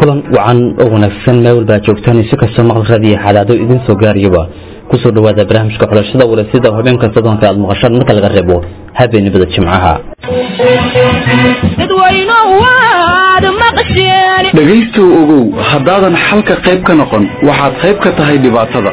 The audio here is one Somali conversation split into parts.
kulan wacan oo wanaagsan meel walba joogtaan si kastoo maqalkadiiyo xadaado idin soo gaariyaba kusoo dhawaada barnaamijka xulashada warasida habeenka soddonka aad maqashaan marka laga reebo habeenimada jimcaha dhegaystow ogow haddaadan xalka qayb ka noqon waxaad qayb ka tahay dhibaatada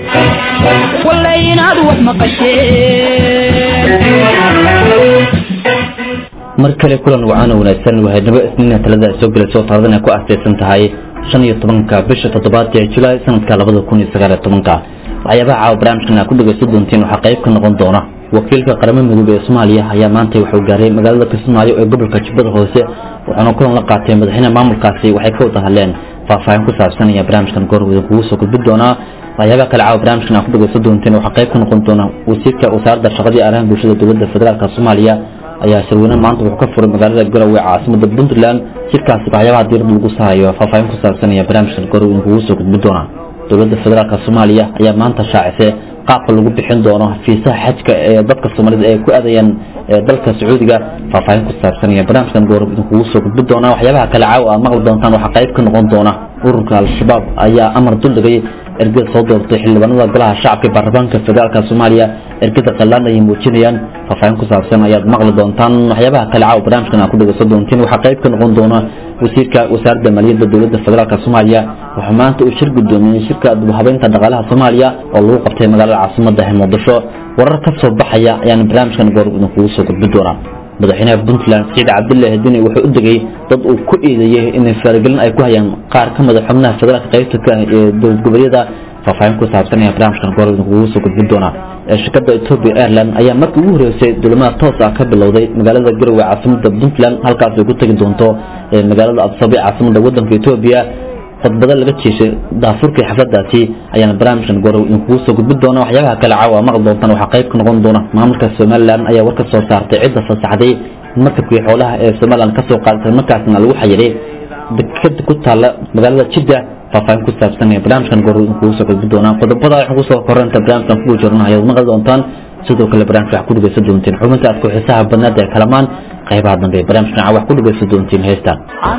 mar kale kulan wacan oo wanaagsan wahaydnimo isniina talada soo gelayso taaladan ay ku aastaysan tahay shan iyo tobanka bisha toddobaad ee julaay sanadka labada kun iyo sagaal iyo tobanka waxyaabaha caawa barnaamijkan aad ku dhegaysan doontiin waxaa qayb ka noqon doona wakiilka qaramada midoobey ee soomaaliya ayaa maantay wuxuu gaaray magaalada kismaayo ee gobolka jubbada hoose wuxuuna kulan la qaatay madaxweynaha maamulkaasi waxay ka wada hadleen faahfaahin ku saabsanaya barnaamijkan goor idin kugu soo gudbin doonaa waxyaabaha kale caawa barnaamijkan aad ku dhegaysan doonteen waxaa qayb ka noqon doona wasiirka wasaaradda shaqadii arrimaha bulshada dowladda federaalk soomaaliya ayaa shirweyne maanta wuxuu ka furay magaalada garowe caasimada puntland shirkaasi waxyaabaha diirada lagu saarayo faahfaahin ku saabsanaya barnaamijkan goor idin kugu soo gudbin doona dowladda federaalk soomaaliya ayaa maanta shaacisay qaabka lagu bixin doono fiisaha xajka ee dadka soomaalida ay ku aadayaan dalka sacuudiga faahfaahin ku saabsanaya barnaamijkan goor idinkugu soo gudbin doona waxyaabaha kale caawa aad maqli doontaan waxaa qayb ka noqon doona ururka al-shabaab ayaa amar duldhigay ergada soo doortay xildhibaanada golaha shacabka ee baarlamaanka federaalk soomaaliya ergada qallaan ayay muujinayaan faahfaahin ku saabsan ayaad maqli doontaan waxyaabaha kale caawa barnaamijkan aad ku dhegaysan doontiin waxaa qayb ka noqon doona wasiirka wasaaradda maaliyadda dowladda federaalk soomaaliya waxaa maanta uu shir gudoomiyey shirka dibhabeynta dhaqaalaha soomaaliya oo lagu qabtay magaalada caasimada ee muqdisho warar ka soo baxaya ayaana barnaamijkan goor idinkugu soo gudbin doonaa madaxweynaha puntland siciid cabdullaahi dini wuxuu u degay dad uu ku eedeeyey inay faaragelin ay ku hayaan qaar ka mid a xubnaha federaalka qaybta ka ah ee dowlad goboleedyada faahfaahin ku saabsanaya barnaamijkan goor idinkugu soo gudbin doonaa shirkadda ethiopia airline ayaa markii ugu horeysay dulimaad toos ah ka bilowday magaalada garowe caasimada puntland halkaas ay ku tegi doonto magaalada absabe caasimada wadanka ethiopia khudbado laga jeeshay daafurkii xafladaasi ayaana barnaamijkan goor idinkugu soo gudbin doona waxyaabaha kale caawa maqli doontaan waxaa qayb ka noqon doona maamulka somalilan ayaa war ka soo saartay cidda fasaxday markabkii xoolaha ee somalilan kasoo qaadatay markaasna lagu xayiray dekada ku taalla magaalada jidda faahfaahin ku saabsanaya barnaamijkan goor idinkugu soo gudbin doonaa qodobada waxaan kusoo koranta barnaamijkan kugu jirna ayaad maqli doontaan sidoo kale barnaamijka wax ku dhegaysan doontiin xubinta aad ku xiisaha badnaad ee kalamaan qaybaha dambe ee barnaamijkan caawa wax ku dhegaysan doontiin heestaan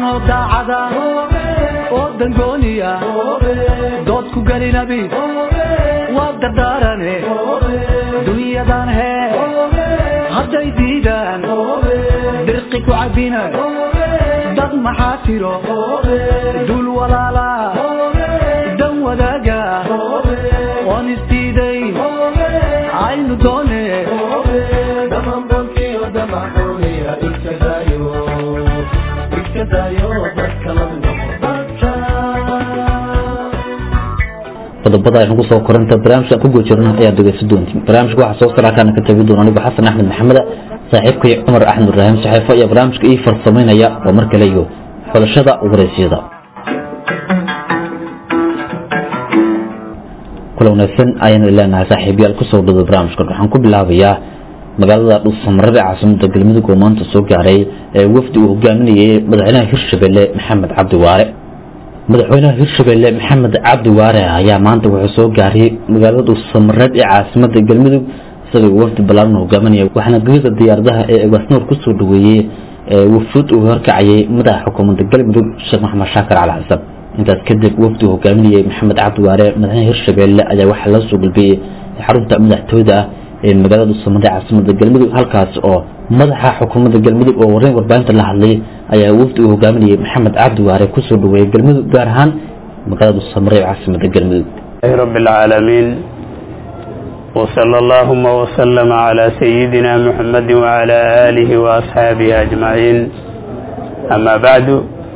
dangooniya dood ku gelinabi waa dardaarane dunyadan hee hadday diidaan dirqi ku cabina dad maxaa tiro dul walaala dan wadaaga oon isdiidayn aynu doone qodobada aynu kusoo koranta barnaamijkan ku guujirna ayaad dhegeysan doontiin barnaamijka waxaa soo saraakaan ka tabi doona anigu xasan axmed maxameda saaxiibkay cumar axmed ibraahim saxeefo iyo barnaamijka ii farsamaynaya oo mar kale iyo xulashada waraysyada kula wanaagsan ayaan leenahay saaxiibayaal kusoo dhado barnaamijkan waxaan ku bilaabayaa magaalada dhuusamareeb ee caasimada galmudug oo maanta soo gaaray ee wafdi uu hogaaminayay madaxweynaha hirshabelle maxamed cabdi waare madaxweynaha hirshabelle maxamed cabdi waare ayaa maanta wuxuu soo gaaray magaalada dhuusamareeb ee caasimada galmudug isagoo wafdi ballaaran hogaaminaya waxaana gegida diyaaradaha ee egasnoor kusoo dhaweeyey wafuud uu horkacayay madaxa xukuumadda galmudug sheekh maxamed shaakir cali xasan intaas kadib wafdi uu hogaaminayay maxamed cabdi waare madaxweynaha hirshabelle ayaa waxaa la soo gulbiyey xarunta madaxtooyda ah ee magaalada dhuusamareeb caasimada galmudug halkaas oo madaxa xukuumadda galmudug oo wareyn warbaahinta la hadlay ayaa wafdi uu hogaaminayay maxamed cabdi waare kusoo dhaweeyey galmudug gaar ahaan magaalada dhuusamareeb caasimada galmudug رب العالمين وصلى اللهم وسلم على سيدنا محمد وعلى آله وأصحابه أجمعين أما بعد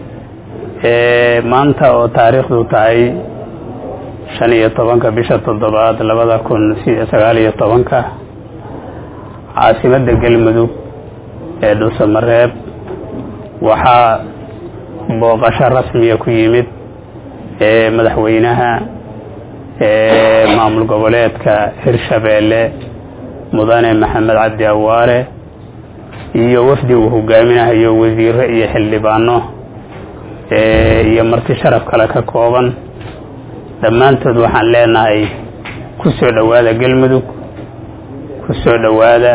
maanta oo taariikhdu tahay shan iyo tobanka bisha toddobaad labada kun sagaal iyo tobanka caasimadda galmudug ee dhuusamareeb waxaa booqasho rasmiya ku yimid ee madaxweynaha ee maamul goboleedka hirshabeelle mudane maxamed cabdi awaare iyo wafdi uu hogaaminayo wasiiro iyo xildhibaano iyo marti sharaf kale ka kooban dhammaantood waxaan leenahay ku soo dhowaada galmudug ku soo dhowaada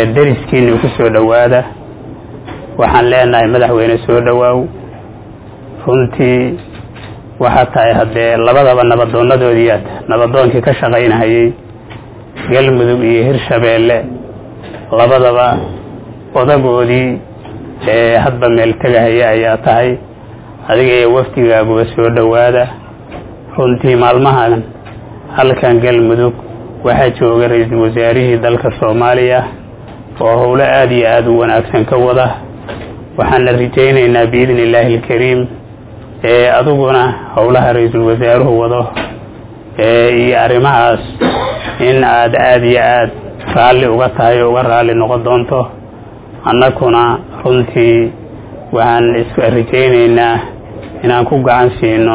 dariskiina ku soo dhowaada waxaan leenahay madaxweyne soo dhowaaw runtii waxaa tahay haddee labadaba nabadoonadoodiiaad nabadoonkii ka shaqaynahayey galmudug iyo hirshabeelle labadaba odagoodii ee hadba meel tegahaya ayaa tahay adiga iyo wafdigaaguba soo dhowaada runtii maalmahan halkan galmudug waxaa jooga ra-iisul wasaarihii dalka soomaaliya oo howlo aada iyo aada u wanaagsan ka wada waxaana rajaynaynaa biidni illaahi alkariim ee adiguna howlaha ra-iisul wasaaruhu wado iyo arrimahaas in aad aada iyo aada raalli uga tahay oo uga raalli noqon doonto annaguna runtii waxaan is rajaynaynaa inaan ku gacan siino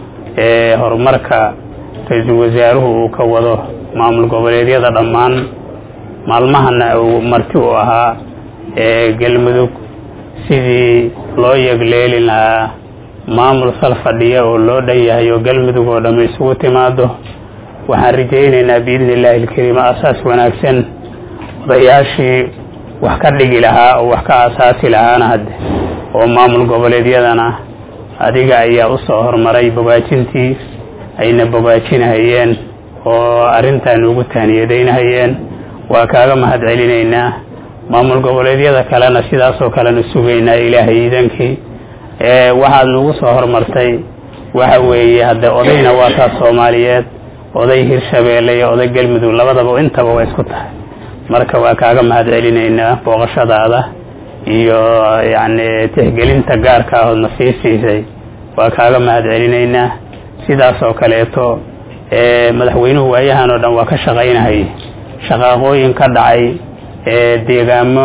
horumarka ra-iisul wasaaruhu uu ka wado maamul goboleedyada dhammaan maalmahana uu marti u ahaa ee galmudug sidii loo yegleeli lahaa maamul sal fadhiya oo loo dhan yahay oo galmudug oo dhamm isugu timaado waxaan rajaynaynaa biidni illaahi alkariim asaas wanaagsan odayaashii wax ka dhigi lahaa oo wax ka asaasi lahaana hadde oo maamul goboleedyadana adiga ayaa u soo hormaray bogaajintii ayna bogaajinahayeen oo arrintan ugu taaniyadaynahayeen waa kaaga mahad celinaynaa maamul goboleedyada kalena sidaasoo kalena sugaynaa ilaahay iidankii waxaad nagu soo hormartay waxa weeye hadde odayna waa taas soomaaliyeed oday hirshabeelle iyo oday galmudug labadaba intaba waa isku tahay marka waa kaaga mahad celinaynaa booqashadaada iyo yacni tixgelinta gaarka ahoodna sii siisay waa kaaga mahad celinaynaa sidaas oo kaleeto madaxweynuhu waayahan oo dhan waa ka shaqaynahay shaqaaqooyin ka dhacay deegaamo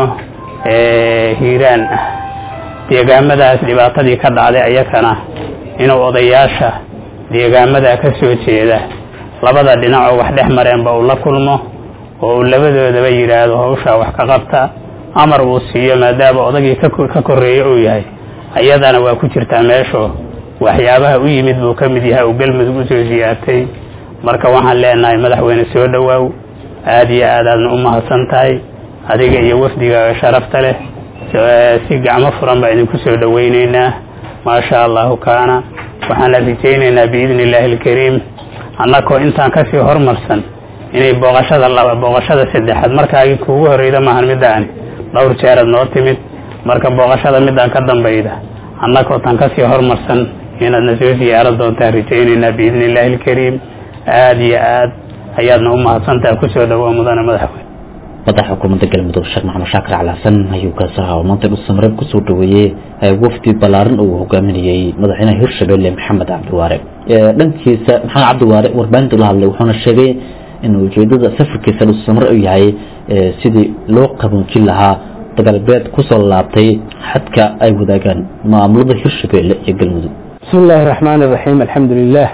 hiiraan ah deegaamadaas dhibaatadii ka dhacday ayakana inuu odayaasha deegaamadaa ka soo jeeda labada dhinacoo wax dhex mareenba uu la kulmo oo uu labadoodaba yidhaahdo hawshaa wax ka qabta amar uu siiyo maadaama odagii ka korreeye uu yahay ayadana waa ku jirtaa meesho waxyaabaha u yimid buu ka mid yahay uu galmudug usoo siyaartay marka waxaan leenahay madaxweyne soo dhowaaw aada iyo aad aadna u mahadsan tahay adiga iyo wafdigaaga sharafta leh si gacmo furan baa idinku soo dhowaynaynaa maasha allahu kaana waxaana rajaynaynaa biidni illaahi alkariim annakoo intaan kasii hormarsan inay booqashada laba booqashada saddexaad markaagii kuugu horreyda maahan midaani dhowr jeerad noo timid marka booqashada midaan ka dambayda annakoo tan kasii hormarsan inaadna soo siyaaro doontaan rajaynaynaa biidni illaahi alkariim aada iyo aad ayaadna u mahadsantaha kusoo dhawaa mudane madaxweyne madaxa xukuumadda galmudug sheekh maxamed shaakir cali xasan ayuu kaasi ahaa oo maanta dhuusamareeb kusoo dhaweeyey wafdi ballaaran uu hogaaminayey madaxweynaha hirshabelle maxamed cabdiwaare dhankiisa maxamed cabdiwaare warbaahinta la hadlay wuxuuna sheegay in ujeedada safarkiisa dhuusamare uu yahay sidii loo qaboojin lahaa dagaalbeed kusoo laabtay xadka ay wadaagaan maamulada hirshabelle iyo galmudug bismi illaahi raxmaan iraxiim alxamdu lilah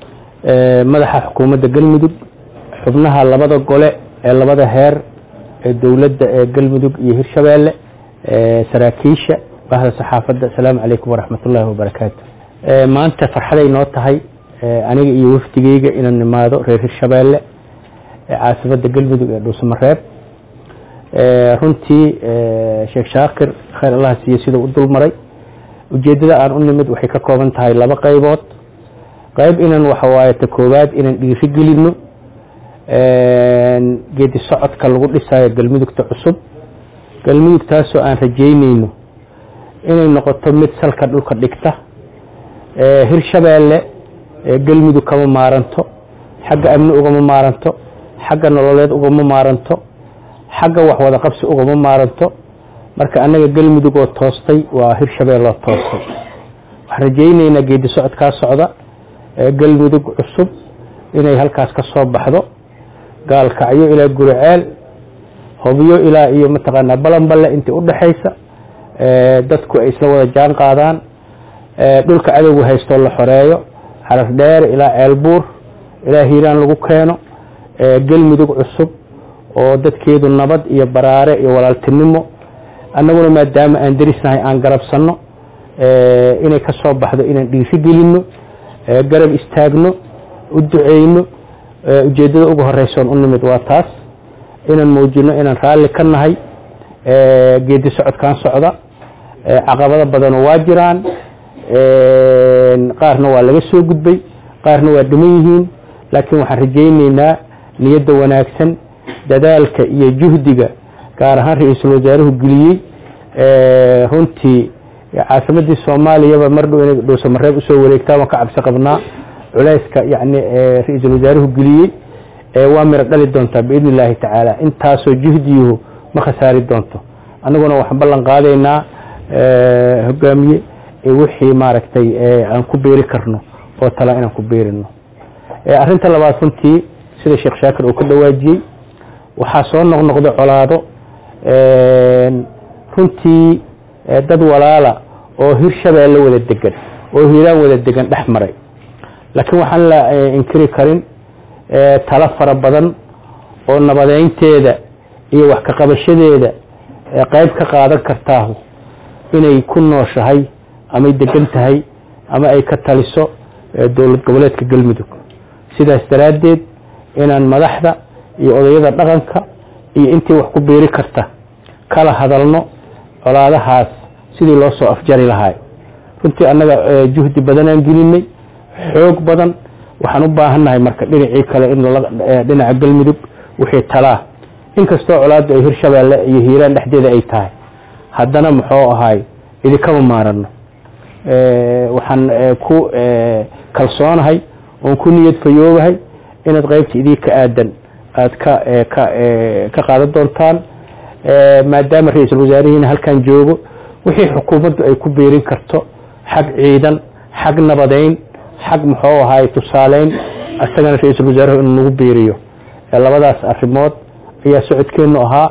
madaxa xukuumadda galmudug xubnaha labada gole ee labada heer ee dowladda ee galmudug iyo hirshabeelle saraakiisha bahda saxaafadda asalaamu calaykum waraxmat ullaahi wabarakaatu maanta farxaday noo tahay aniga iyo wafdigeyga inaan nimaado reer hirshabeelle caasimada galmudug ee dhuusamareeb runtii sheekh shaakir khayr allah siiye siduu u dulmaray ujeedada aan u nimid waxay ka kooban tahay laba qaybood qayb inaan waxawaaye ta koowaad inaan dhiiri gelino geedi socodka lagu dhisayo galmudugta cusub galmudug taasoo aan rajeyneyno inay noqoto mid salka dhulka dhigta hirshabeelle galmudug kama maaranto xagga amni ugama maaranto xagga nololeed ugama maaranto xagga waxwada qabsi ugama maaranto marka annaga galmudug oo toostay waa hirshabeelle oo toostay waxaan rajeyneynaa geedi socodkaa socda galmudug cusub inay halkaas ka soo baxdo gaalkacyo ilaa guriceel hobyo ilaa iyo mataqaanaa balanballe intii udhexaysa dadku ay isla wada jaan qaadaan dhulka cadowga haystoo la xoreeyo xarar dheer ilaa ceelbuur ilaa hiiraan lagu keeno galmudug cusub oo dadkeedu nabad iyo baraare iyo walaaltinimo annaguna maadaama aan derisnahay aan garabsanno inay ka soo baxdo inaan dhiiri gelino garab istaagno u duceyno ujeedada ugu horeysoon u nimid waa taas inaan muujino inaan raalli ka nahay geedi socodkan socda caqabado badanu waa jiraan qaarna waa laga soo gudbay qaarna waa dhiman yihiin laakiin waxaan rajayneynaa niyadda wanaagsan dadaalka iyo juhdiga gaar ahaan ra-iisul wasaaruhu geliyey runtii caasimadii soomaaliyaba mar dhow inay dhuusamareeb usoo wareegtaa waan ka cabsi qabnaa culayska yani ra-iisul wasaaruhu geliyey waa miro dhali doontaa biidn illaahi tacaala intaasoo juhdiyuhu ma khasaari doonto annaguna waxaan ballan qaadaynaa hogaamiye wixii maaragtay aan ku beeri karno oo tala inaan ku beerino arrinta labaad runtii sida sheekh shaakir uu ka dhawaajiyey waxaa soo noqnoqda colaado runtii dad walaala oo hir shabeelle wada degan oo hiiraan wada degan dhex maray laakiin waxaan la inkiri karin talo fara badan oo nabadeynteeda iyo wax ka qabashadeeda qayb ka qaadan kartaahu inay ku nooshahay amay degan tahay ama ay ka taliso dowlad goboleedka galmudug sidaas daraaddeed inaan madaxda iyo odayada dhaqanka iyo intii wax ku biiri karta kala hadalno colaadahaas sidii loo soo afjari lahaay runtii annaga juhdi badanaan gelinay xoog badan waxaan u baahannahay marka dhinacii kale in dhinaca galmudug wixii talaa inkastoo colaaddu ay hirshabeelle iyo hiiraan dhexdeeda ay tahay haddana muxuu ahaay idinkama maarano waxaan ku kalsoonahay oon ku niyad fayoobahay inaad qaybta idii ka aadan aada ka ka ka qaadan doontaan maadaama ra-iisul wasaarihiina halkan joogo wixii xukuumaddu ay ku biirin karto xag ciidan xag nabadeyn xag muxuu ahaay tusaaleyn isagana ra-iisul wasaaruhu inuu nagu biiriyo labadaas arrimood ayaa socodkeenu ahaa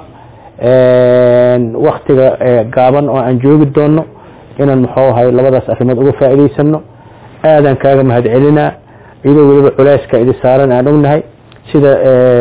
waktiga gaaban oo aan joogi doono inaan muxuu ahay labadaas arrimood uga faa'iidaysano aadaan kaaga mahad celinaa iyadoo weliba culeyska idi saaran aan ognahay sida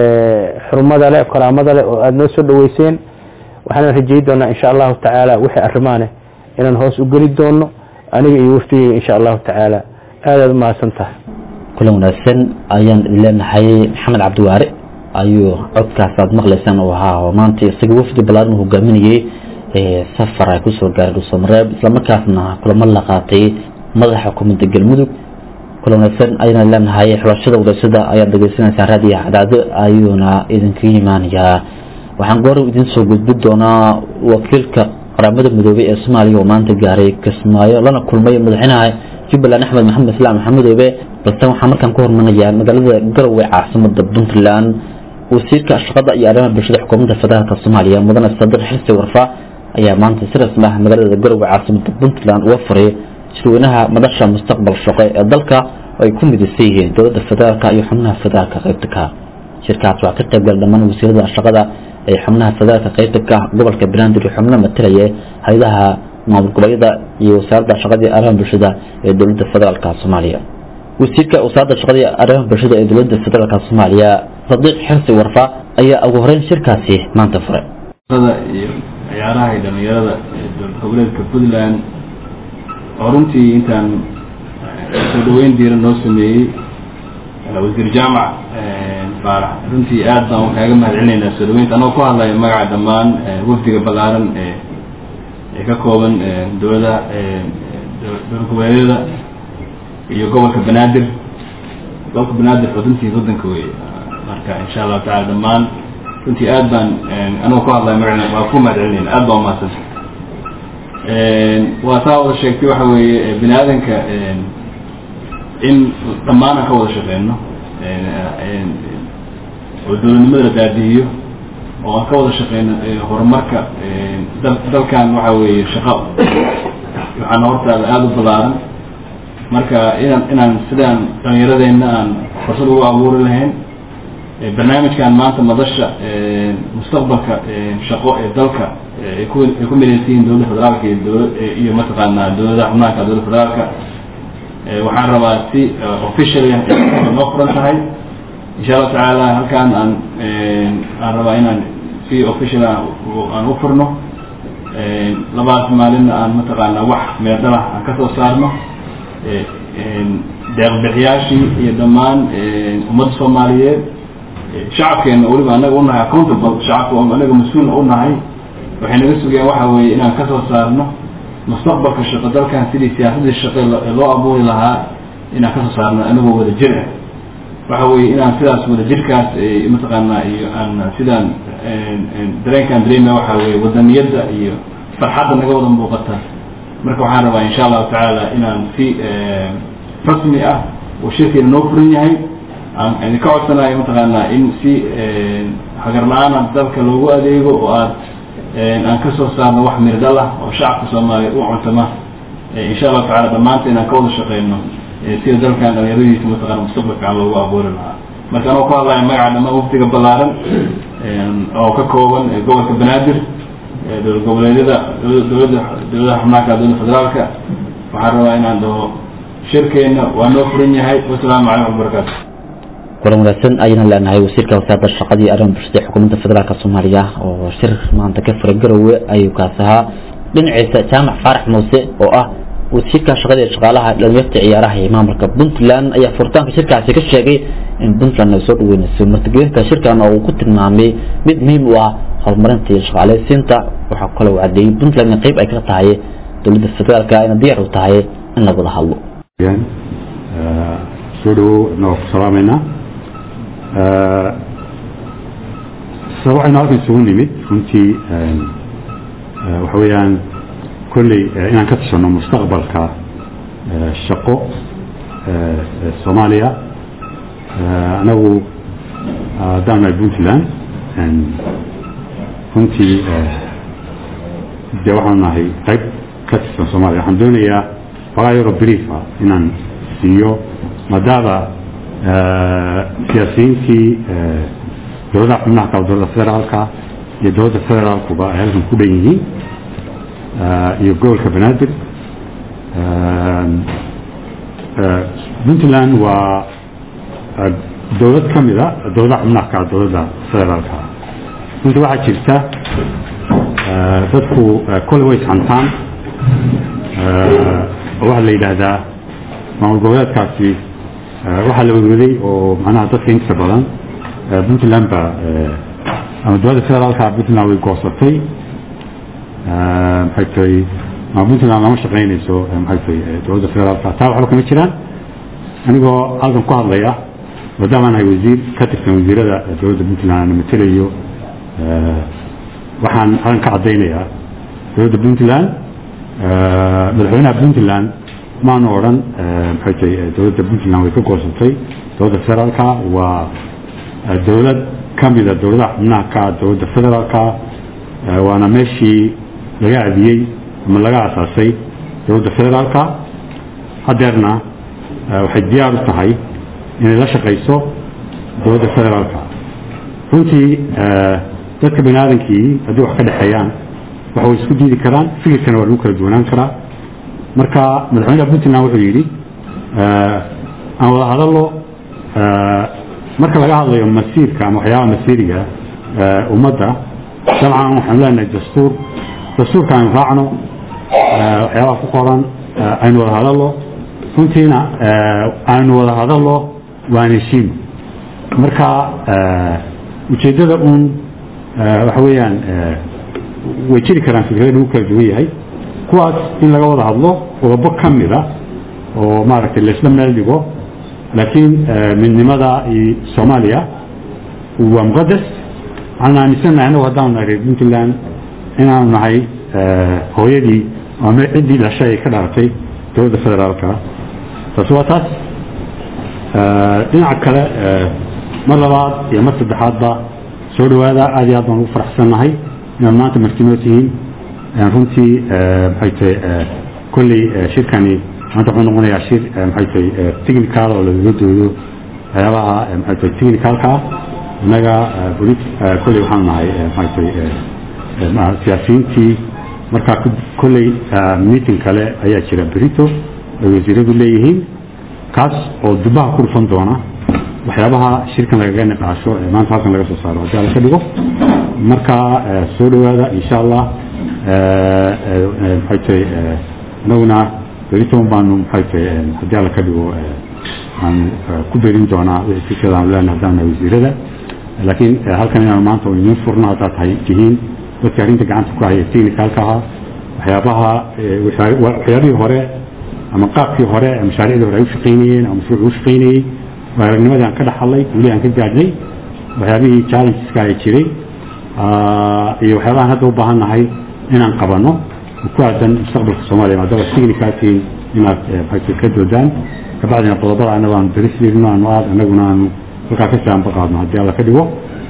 xurmada leh karaamada leh oo aada noo soo dhaweyseen waxaana rajeyi doonaa insha allahu tacaala wixii arrimaane inaan hoos u geli doono aniga iyo wafdigeyga insha allahu tacaala aadaad umahadsan tahay kulan wanaagsan ayaan idin leenahay maxamed cabdiwaare ayuu codkaas aad maqlaysaan uu ahaa oo maanta isaga wafdi ballaaran uu hogaaminayey safar ay kusoo gaaray dhuusamareeb islamarkaasna kulamo la qaatay madaxa xukuumadda galmudug kulan wanaagsan ayaan leenahay xulashada wadaysada ayaad dhegeysanaysaa raadiyo cadaado ayuuna idinkaga imaanayaa waxaan goor idin soo gudbi doonaa wakiilka qaramada midoobey ee soomaaliya oo maanta gaaray kismaayo lana kulmay madaxweynaha jubbaland axmed maxamed islaam maxamudoobe balse waxaa markaan ku hormarinayaa magaalada garowe caasimada puntland wasiirka shaqada iyo arrimaha bulshada xukuumadda federaalk soomaaliya mudane sadir xirsi warfa ayaa maanta si rasmi ah magaalada garowe caasimada puntland uga furay shirweynaha madasha mustaqbal shaqo ee dalka oo ay ku midaysan yihiin dowladda federaalk iyo xubnaha federaalka qaybta ka shirkaas waxaa ka qaybgala dhammaan wasiirada shaqada ee xubnaha federaalka qaybta ka gobolka banaadir iyo xubno matalaya hay-adaha maamul goboleedyada iyo wasaaradda shaqada iyo arrimaha bulshada ee dowladda federaalka soomaaliya wasiirka wasaaradda shaqada iyo arrimaha bulshada ee dowladda federaalka soomaaliya sadiiq xirsi warfa ayaa ugu horeyn shirkaasi maanta furay iyo ciyaaraha iyo dhalinyarada ee dowlad goboleedka puntland oo runtii intaan soo dhaweyn diiran noo sameeyey wasiir jaamac baarax runtii aad baan kaaga mahad celinaynaa soo dhaweynta anagoo ku hadlaya magaca dhammaan wafdiga ballaaran ee ee ka kooban dowladaha dowlad goboleedyada iyo gobolka banaadir gobolka banaadir xuduntii waddanka wey marka insha allahu tacala dhammaan runtii aad baan anagoo ku hadlaya magaca waa ku mahad celinayna aad baan umahadsanta waa saa wada sheegtay waxa weeye bini aadanka in dhammaan aan ka wada shaqeyno oo dowladnimada la daadihiyo oo aan ka wada shaqeyno horumarka dal dalkan waxa weeye shaqo waxaana hortaada aada u ballaaran marka inaan inaan sidaan dhalinyaradeenna aan fursad ugu abuuri lahayn barnaamijkan maanta madasha mustaqbalka shaqo ee dalka ay ku ay ku midaysan yihiin dowladda federaalka iyo dowla iyo mataqaanaa dowladaha xubnaanka dowladda federaalka waxaan rabaa si officially noo furan tahay insha allahu tacaala halkaan aan aan rabaa inaan si official aan u furno labaas maalinna aan mataqaanaa wax meerdhalah aan ka soo saarno deeqbixiyaashii iyo dhammaan ummadda soomaaliyeed shacabkeena weliba anaga unahay accountable shacabka anaga mas-uulna unahay waxay naga sugayaan waxa weeye inaan ka soo saarno mustaqbalka shaqo dalkan sidii siyaasadii shaqo loo abuuri lahaa inaan kasoo saarno anagoo wada jir ah waxa weeye inaan sidaas wada jirkaas mataqaanaa iyo aan sidaan dareenkaan dareema waxa weye wadaniyadda iyo farxadda naga wada muuqata marka waxaan rabaa insha allahu tacaala inaan si rasmi ah oo shirkeena noo furan yahay aan idinka codsanayo mataqaanaa in si hagar la-aana dalka loogu adeego oo aad aan kasoo saarno wax mirdhal ah oo shacabka soomaaliya u cuntama insha allahu tacala dhammaanta inaan ka wada shaqeyno sida dalkan dhalinyaradiisa mataqana mustaqbal fiican loogu abuuri lahaa marka anoo ku hadlaya magaca dhammaan wafdiga ballaaran oo ka kooban gobolka banaadir dowlad goboleedyada dowladda dowladaha xubnaanka dowladda federaalka waxaan rabaa inaan dhaho shirkeena waa noo furan yahay wasalaamu calaykum wabarakaatu kulan wanaagsan ayaan leenahay wasiirka wasaaradda shaqadii arrimaha bulshada xukuumadda federaalk soomaaliya oo shir maanta ka furay garowe ayuu kaas ahaa dhinaciisa jaamac faarax muuse oo ah wasiirka shaqada ee shaqaalaha dhalinyarta ciyaaraha ee maamulka puntland ayaa furitaanka shirkaasi ka sheegay in puntland ay soo dhaweynayso martigelinta shirkan oo uu ku tilmaamay mid muhiim u ah horumarinta iyo shaqaaleysiinta waxaa kale uu cadeeyey puntland in qayb ay ka tahay dowladda federaalk ayna diyaar u tahay in la wada hadlo soo dhawow inagoo ku salaameynaa sa waxaynu halkan isugu nimid runtii waxa weeyaan kolley inaan ka tashano mustaqbalka shaqo soomaaliya anagu haddaan nahay puntland runtii dee waxaan nahay qayb ka tirsan soomaaliya waxaan doonayaa fagaa yaro briefa inaan siiyo maadaama siyaasiyiintii dowladaha xubnaha kale dowladda federaalka iyo dowladda federaalkuba ay halkan ku dhan yihiin iyo gobolka banaadir puntland waa dowlad ka mida dowladaha xubnaha kale dowladda federaalka runtii waxaa jirta dadku kole way isxantaan oo waxaa la yidhaahdaa maamul goboleedkaasi waxaa la wadwaday oo macnaha dadka inta badan puntland ba ama dowladda federaalka puntland way goosatay maxay tahay ama puntland lama shaqaynayso maxay tahay dowladda federaalka taa waxba kama jiraan anigoo halkan ku hadlaya maadaama nahay wasiir ka tirsan wasiirada dowladda puntland ana matelayo waxaan halkan ka caddaynayaa dowladda puntland madaxweynaha puntland maanu odhan maxay tahay dowladda puntland way ka goosatay dowladda federaalka waa dowlad ka mida dowladaha xubnaha ka dowladda federaalka waana meeshii laga adiyey ama laga asaasay dowladda federaalka hadeerna waxay diyaar u tahay inay la shaqayso dowladda federaalka runtii dadka bani aadankii haddii wax ka dhexeeyaan waxa way isku diidi karaan fikirkana waa lagu kala duwanaan karaa marka madaxweynaha puntland wuxuu yidhi aan wada hadallo marka laga hadlayo masiirka ama waxyaabaha masiiriga ummadda dabcan waxaanu leenahay dastuur dastuurka aynu raacno waxyaabaha ku qoran aynu wada hadallo runtiina aynu wada hadallo waan heshiino marka ujeeddada uun waxa weeyaan way jiri karaan fikrada lagu kala duwan yahay kuwaas in laga wada hadlo qodobo ka mida oo maaragtay laisla meel dhigo laakiin midnimada iyo soomaaliya waa muqadas waxaan aaminsannahay anagu haddaanu nahay reer puntland inaanu nahay hooyadii ama ciddii dhashay ay ka dhalatay dowladda federaalka taasi waa taas dhinaca kale mar labaad iyo mar saddexaadba soo dhawaada aad iyo aad baan ugu faraxsannahay inaad maanta martinoo tihiin runtii maxay tahay kolley shirkani maanta wuxuu noqonayaa shir maxay tahay technical oo lagaga doodo waxyaabaha maxay tahay technicalka innaga polit kolley waxaanu nahay maxay tahay siyaasiyiintii markaa kolley meeting kale ayaa jira berito ay wasiiradu leeyihiin kaas oo dubaha ku dhufan doona waxyaabaha shirkan lagaga niqaasho ee maanta halkan laga soo saaro haddii alla ka dhigo marka soo dhawaada insha allah maxay tahay inaguna beriton baanu maxay tahay haddii alla ka dhigo aan ku berin doonaa wixii fikrada aan leenahay haddaan nahay wasiirada laakiin halkan inaanu maanta idiin furno haddaad tahay tihiin dadka arrinta gacanta ku haya technicalka ahaa waxyaabaha waxyaabihii hore ama qaabkii hore mashaariicdii hore ay u shaqaynayeen ama mashruuc u shaqaynayey aragnimadii aan ka dhaxalay guulihii aan ka gaadhnay waxyaabihii challengeska ay jiray iyo waxyaabahaan hadda u baahan nahay inaan qabano ku aadan mustaqbalka soomaaliya maadaama signicatiin inaad maxay ka doodaan kabacdina qodobada annaga aan daris jirno aanu aad annaguna aanu halkaa kasii aanba qaadno haddii alla ka dhigo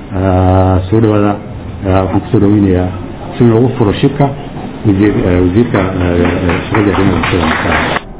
soo dhawaada waxaan kusoo dhaweynayaa si loogu furo shirka wasiir wasiirka shaqada arrimaha bulshada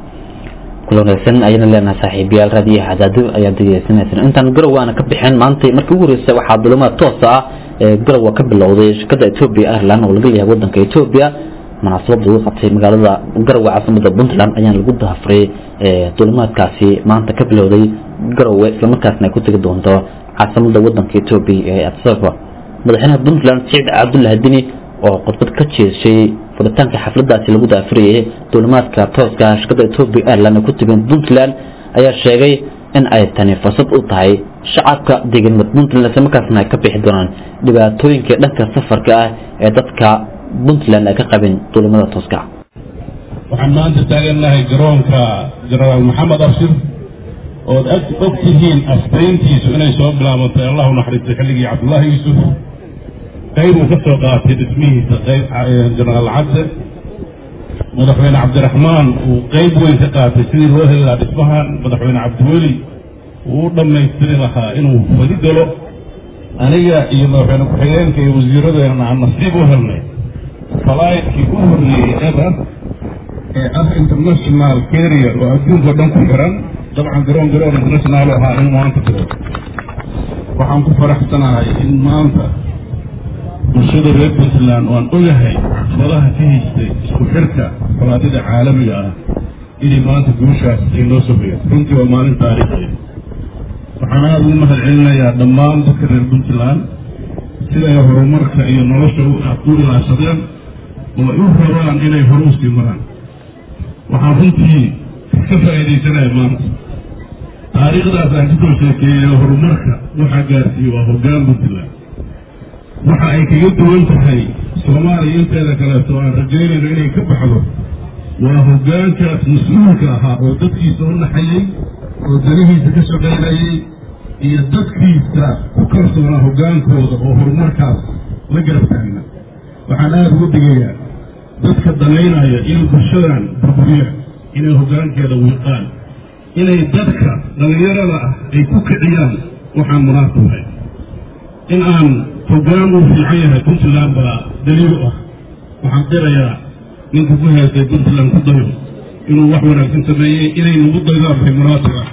kula wanaagsan ayayna leenahay saaxiibayaal raadiyo xadaado ayaad degeysanaysaan intaan garow aana ka bixin maanta markii ugu horreysay waxaa dulimaad toos ah ee garowa ka bilowday shirkada etoobiya ireland oo laga leeyahay wadanka etoobiya munaasabada lagu qabtay magaalada garowe caasimada puntland ayaana lagu dahafuray dulimaadkaasi maanta ka bilowday garowe islamarkaasna ay ku tegi doonto caasimada wadanka etoobiya ee adsaba madaxweynaha puntland siciid cabdullahi dini oo khudbad ka jeeshay furitaanka xafladaasi lagu daafurayay duulimaadka tooska shirkada etoobiya ireland ee ku timid puntland ayaa sheegay in ay tani fursad u tahay shacabka deegaanimada puntland islamarkaasna ay ka bixi doonaan dhibaatooyinka dhanka safarka ah ee dadka puntland ay ka qabeen duulimada tooska waxaan maanta taagannahay garoonka jenaraal maxamed abshir ood og tihiin asbayntiisu inay soo bilaabantay allahu naxariistay xilligii cabdullaahi yuusuf qayb uu ka soo qaatay dhismihiisa qayb jenaraal cabde madaxweyne cabdiraxmaan uu qayb weyn ka qaatay sidii loo heli lahaa dhismahan madaxweyne cabdiweli uu u dhammaystiri lahaa inuu fadi galo aniga iyo madaxweyne ku-xigeenka iyo wasiiradeena aan nasiib u helnay falaydkii u horreeyey eber ee ah international carrier oo adduunka dhan ku xiran dabcan garoon garoon international ahaa in maanta jiro waxaan ku faraxsanahay in maanta bulshada reer puntland oo aan ogahay fadaha ka haystay isku xirka falaadida caalamiga ah inay maanta guushaas ay noo sohayeen runtii waa maalin taariikhiya waxaan aada ugu mahad celinayaa dhammaan dadka reer puntland siday horumarka iyo nolosha u ilaashadeen oo ay u rabaan inay horu sii maraan waxaan runtii ka faa'iidaysanaya maanta taariikhdaas aan kasoo sheekeeyey horumarka waxaa gaarsiiye waa hoggaan puntland waxa ay kaga duwan tahay soomaaliya inteeda kaleeto aan rajaynayno inay ka baxdo waa hoggaankaas mas-uulka ahaa oo dadkiisa u naxayey oo danihiisa ka shaqaynayey iyo dadkiisa ku kalsoonaa hoggaankooda oo horumarkaas la garab taagna waxaan aada ugu digayaa dadka danaynaya inay bulshadan burburiyaan inay hoggaankeeda wiiqaan inay dadka dhallinyarada ah ay ku kiciyaan waxaan munaasib ahay in aan hoggaan uu fiican yahay puntland baa daliil u ah waxaan qirayaa ninka ku heestay puntland ku dayo inuu wax wanaagsan sameeyey inay nagu daydaan waxay munaasib ah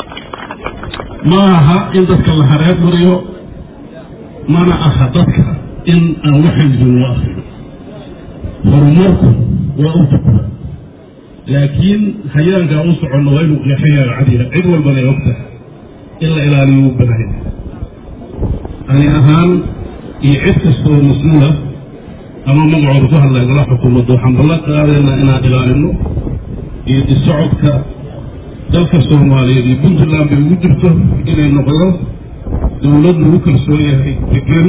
ma aha in dadka la hareer mariyo mana aha dadka in aan waxaysan loo akriyo horumarku waa u tukura laakiin hayaankaan u soconno waa inuu qeexayaa cadiya cid walbana ay ogtahay in la ilaaliyo u banahay ani ahaan iyo cid kastoo mas-uula ama magacooda ku hadlay gala xukuumadda waxaan ballan qaadaynaa inaan ilaalino iyo disocodka dalka soomaaliyeed iyo puntland bay ugu jirto inay noqdo dowlad lagu kalsoon yahay degan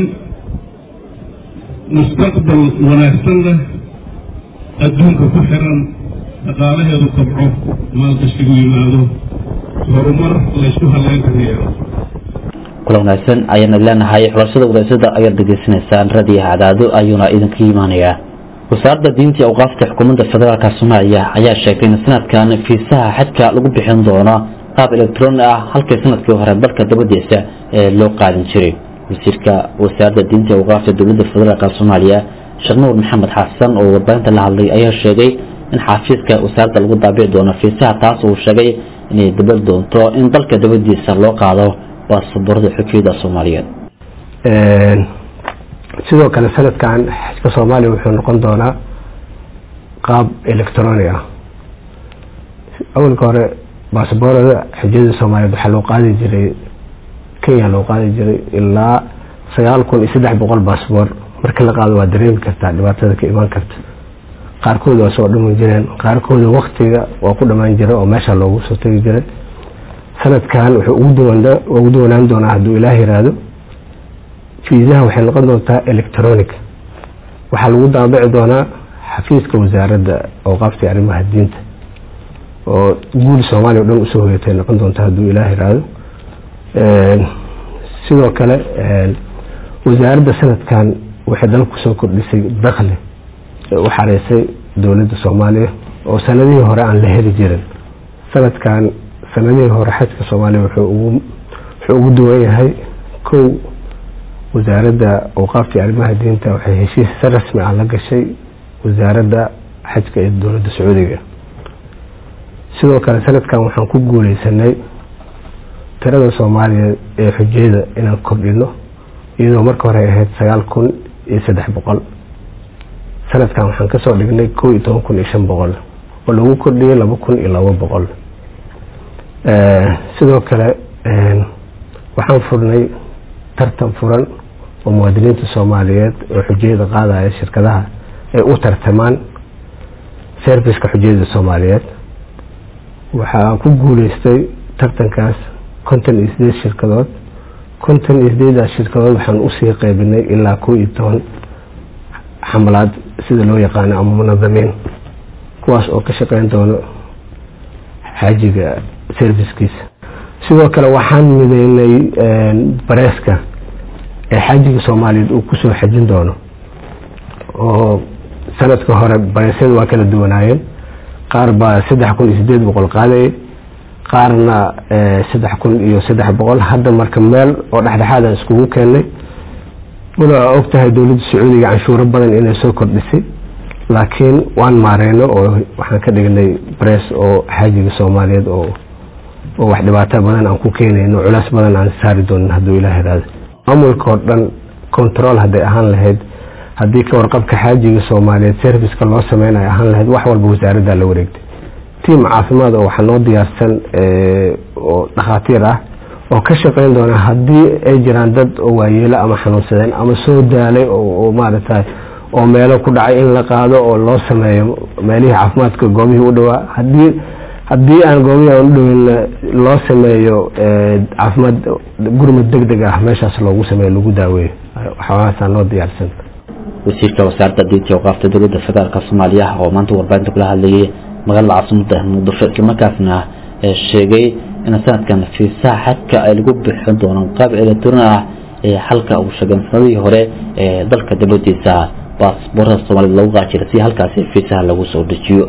mustaqbal wanaagsan leh adduunka ku xiran dhaqaalaheedu kabco maalgashigu yimaado horumar laysku halleyn kara yeelo kula wanaagsan ayaana leenahay xulashada wadaasada ayaad degeysanaysaan radiyaha cadaado ayuuna idinka imaanayaa wasaaradda diinta iyo awqaafta xukuumadda federaalka soomaaliya ayaa sheegtay in sanadkan fiisaha xajka lagu bixin doono qaab electroni ah halkii sanadkii hore dalka dabadiisa ee loo qaadin jiray wasiirka wasaaradda diinta iyo awqaafta dowladda federaalk soomaaliya sheekh nuur maxamed xasan oo warbaahinta la hadlay ayaa sheegay in xafiiska wasaaradda lagu daabici doono fiisaha taas uu sheegay inay dabal doonto in dalka dabadiisa loo qaado baasaboorada xujiyada soomaaliyeed sidoo kale sanadkan xajka soomaaliya wuxuu noqon doonaa qaab electroni ah awalka hore baasaboorada xujiyada soomaaliyeed waxaa loo qaadi jiray kenya loo qaadi jiray ilaa sagaal kun iyo saddex boqol baasboor marka la qaado waa dareemi kartaa dhibaatada ka imaan karta qaarkood waa soo dhami jireen qaarkooda waktiga waa ku dhamaan jira oo meesha loogu soo tegi jiray sanadkan wuxuu ugu duwanaan doonaa hadduu ilaah yiraahdo fiisaha waxay noqon doontaa electronic waxaa lagu daabici doonaa xafiiska wasaaradda awqaafta arrimaha diinta oo guul soomaaliya o dhan usoo hoyatay noqon doonta hadduu ilaah iraado sidoo kale wasaaradda sanadkan waxay dalka kusoo kordhisay dakli u xareysay dowladda soomaaliya oo sanadihii hore aan la heli jirin sanadkan sanadihii hore xajka soomaaliya wuxuu ugu duwan yahay kow wasaaradda awqaafta arrimaha diinta waxay heshiis si rasmi ah la gashay wasaaradda xajka ee dowladda sacuudiga sidoo kale sanadkan waxaan ku guuleysanay tirada soomaaliya ee xujayada inaan kordhino iyadoo marka hore ahayd sagaal kun iyo saddex boqol sanadkan waxaan kasoo dhignay kow iyo toban kun iyo shan boqol oo lagu kordhiyay laba kun iyo laba boqol sidoo kale waxaan furnay tartan furan oo muwaadiniinta soomaaliyeed oo xujayada qaadaya shirkadaha ay u tartamaan serviceka xujayada soomaaliyeed waxaa ku guuleystay tartankaas konton iyo sideed shirkadood konton iyo sideedaas shirkadood waxaan usii qeybinay ilaa kow iyo toban xamalaad sida loo yaqaano ama munadamiin kuwaas oo ka shaqeyn doono xaajiga servicekiisa sidoo kale waxaan mideynay bareeska ee xaajiga soomaaliyeed uu kusoo xajin doono oo sanadka hore bareesyada waa kala duwanaayeen qaar baa saddex kun iyo sideed boqol qaadayay qaarna saddex kun iyo saddex boqol hadda marka meel oo dhexdhexaadaan iskugu keenay wala og tahay dowladda sacuudiga canshuuro badan inay soo kordhisay laakiin waan maareyno oo waxaan ka dhignay barees oo xaajiga soomaaliyeed oo oo wax dhibaato badan aan ku keenayno culays badan aan saari doonin hadduu ilaah iraado maamulka oo dhan control hadday ahaan lahayd haddii ka warqabka xaajiga soomaaliyeed serviceka loo sameynayo ahaan lahayd wax walba wasaaradda la wareegtay tiam caafimaad oo waxaa noo diyaarsan oo dhakhaatiir ah oo ka shaqeyn doona haddii ay jiraan dad oo waayeelo ama xanuunsadeen ama soo daalay oo maaragtay oo meelo ku dhacay in la qaado oo loo sameeyo meelihii caafimaadka goobihii u dhawaa hadii haddii aan goobihii aan u dhaweyn loo sameeyo caafimaad gurmad deg deg ah meeshaas loogu sameeyo lagu daaweeyo waxyaabahaasa noo diyaarsan wasiirka wasaaradda diinta iyo awqaafta dowladda federaalk soomaaliya oo maanta warbaahinta kula hadlayay magaalada caasimada muqdisho islamarkaasna sheegay in sanadkan fiisaha xajka ay lagu bixin doonaan qaab elektroni ah ee halka uu sheegay sanadihii hore ee dalka dibadiisa baasboorada soomaalida lagu qaajira si halkaasi fiisaha lagu soo dejiyo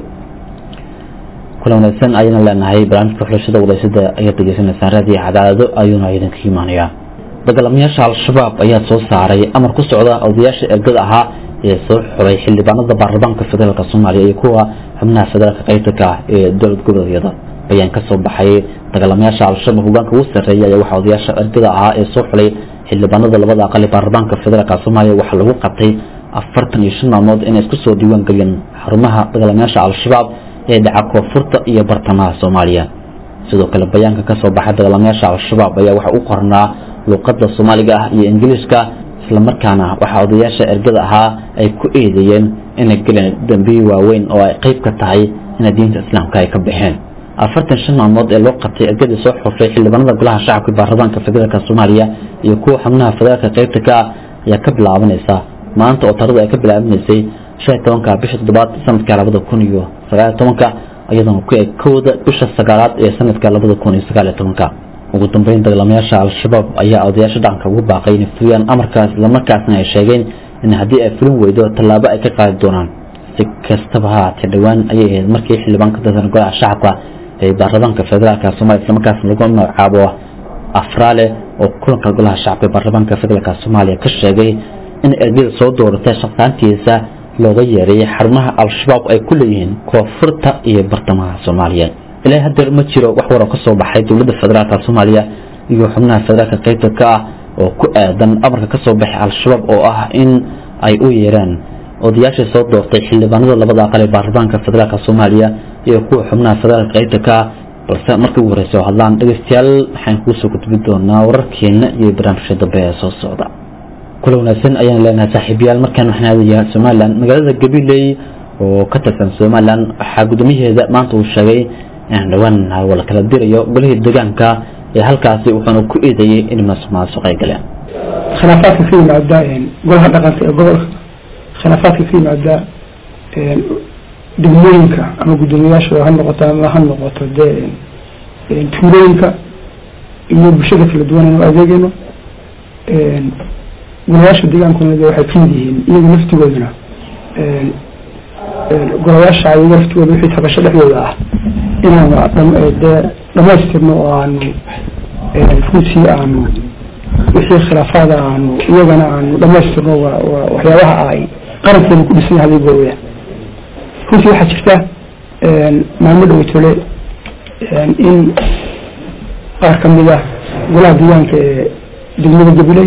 kula wanaagsan ayayna leenahay barnaamijka xulashada wadaysada ayaad degeysanaysaan raadiyo cadaadado ayuuna idinka imaanayaa dagaalamayaasha al-shabaab ayaa soo saaray amar ku socda odayaasha ergada ahaa ee soo xuray xildhibaanada baarlamaanka federaalk soomaaliya iyo kuwa xubnaha federaalka qaybtanka ee dowlad goboleedyada bayaan ka soo baxay dagaalamayaasha al-shabaab hogaanka ugu sarreeya ayaa waxaa odayaasha ergada ahaa ee soo xulay xildhibaanada labada aqal ee baarlamaanka federaalk soomaaliya waxaa lagu qabtay afartan iyo shan maalmood inay isku soo diiwaan geliyeen xarumaha dagaalamayaasha al-shabaab ee dhaca koonfurta iyo bartamaha soomaaliya sidoo kale bayaanka kasoo baxay dagaalamayaasha al-shabaab ayaa waxa u qornaa luuqada soomaaliga ah iyo ingiliishka islamarkaana waxaa odayaasha ergada ahaa ay ku eedeeyeen inay galeen dambiyi waaweyn oo ay qeyb ka tahay inay diinta islaamka ay ka baxeen afartan shan maalmood ee loo qabtay ergadii soo xushay xildhibaanada golaha shacabka baarlamaanka federaalk soomaaliya iyo kuwa xubnaha federaalka qeybta ka ah ayaa ka bilaabanaysa maanta oo taradu ay ka bilaabanaysay shan iyo tobanka bisha toddobaad sanadka labada kun iyo sagaaliyo tobanka iyadoona ku eg kowda bisha sagaalaad ee sanadka labada kun iyo sagaaliyo tobanka ugu dambeyn dagaalamayaasha al-shabaab ayaa odayaasha dhaqanka ugu baaqay inay fuliyaan amarkaas islamarkaasna ay sheegeen in haddii ay fulin weydo tallaabo ay ka qaadi doonaan si kastaba ha haatee dhowaan ayay ahayd markii xildhibaan ka tirsan golaha shacabka ee baarlamaanka federaalk soomaaliya islamarkaasna lagu magacaabo afraale oo kulanka golaha shacabka ee baarlamaanka federaalk soomaaliya ka sheegay in ergada soo dooratay shaqaantiisa looga yeereeyay xarumaha al-shabaab ay ku leeyihiin koonfurta iyo bartamaha soomaaliya ilaa hadeer ma jiro wax waroo ka soo baxay dowladda federaalk soomaaliya iyo xubnaha federaalka qaybta ka ah oo ku aadan amarka ka soo baxay al-shabaab oo ah in ay u yeeraan odayaashii soo doortay xildhibaanada labada aqal ee baarlamaanka federaalk soomaaliya iyo kuwa xubnaha federaalka qaybta ka ah balse markii ugu horeysa oo hadlaan dhegeystayaal waxaan kugu soo gudbi doonaa wararkeena iyo barnaamijka dambe ee soo socda kula wanaagsan ayaan leenahay saaxiibayaal markaan waxaan aadayaa somalilan magaalada gabiley oo ka tirsan somalilan waxaa guddoomiyaheeda maanta uu sheegay in dhowaan wala kala dirayo golihii deegaanka ee halkaasi wuxuuna ku eedeeyey in masuqmaasuq ay galeen khilaafaadka ka yimaada golaha dhaqanka ee gobolka khilaafaadka ka yimaada degmooyinka ama guddoomiyaasha ha noqoto ama ha noqoto dee tuulooyinka iyo bulshada kala duwan aynu adeegayno golayaasha deegaankuna de waxay kamid yihiin iyaga laftigooduna golayaasha iyaga laftigooda wixii tabasho dhexdooda ah inaanu dee dhamaystirno oo aanu runtii aanu wixii khilaafaada aanu iyagana aanu dhamaystirno waa waa waxyaabaha ay qarankeenu ku dhisan yahay adeega weya runtii waxaa jirta maalmo dhoweytole in qaar kamid ah golaha deegaanka ee degmada gabiley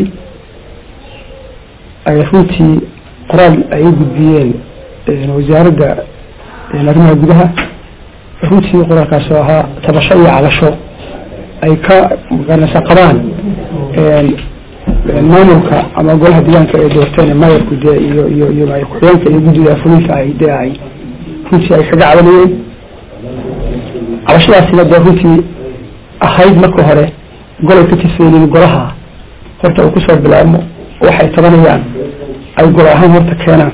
ay runtii qoraal ay u gudbiyeen wasaaradda arrimaha gudaha runtii qoraalkaas oo ahaa tabasho iyo cabasho ay ka magaranaysa qabaan maamulka ama golaha deegaanka ay doorteen mayorku dee iyo iyo iyo ku-xigeenka iyo guddida fulinka ay dee ay runtii ay kaga cabanayeen cabashadaasina dee runtii ahayd marka hore golay ka tirsanyiin golaha horta uu kusoo bilaabmo waxay tabanayaan ay gol ahaan horta keenaan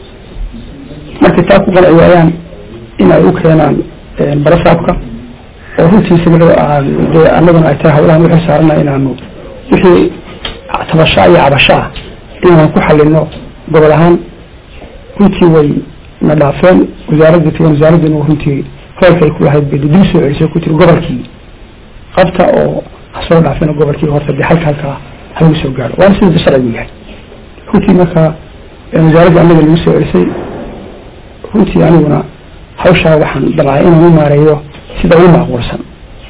markay taa ku qanci waayaan in ay u keenaan barasaabka oo runtii isaga dee annaguna ay tahay hawlahan wixii saarana inaanu wixii tabashaa iyo cabasho ah inaanu ku xalino gobol ahaan runtii way na dhaafeen wasaaradda tagan wasaaraddanu runtii hoolka ay ku lahayd bay dib soo celisay ku tiri gobolkii qabta oo ha soo dhaafeen gobolkii horta dee halka halkaa halagu soo gaaro waana sida sharcigu yahay runtii marka wasaaradda annaga lagu soo celisay runtii aniguna hawshaa waxaan dabcay inaan u maareeyo sida ugu macquulsan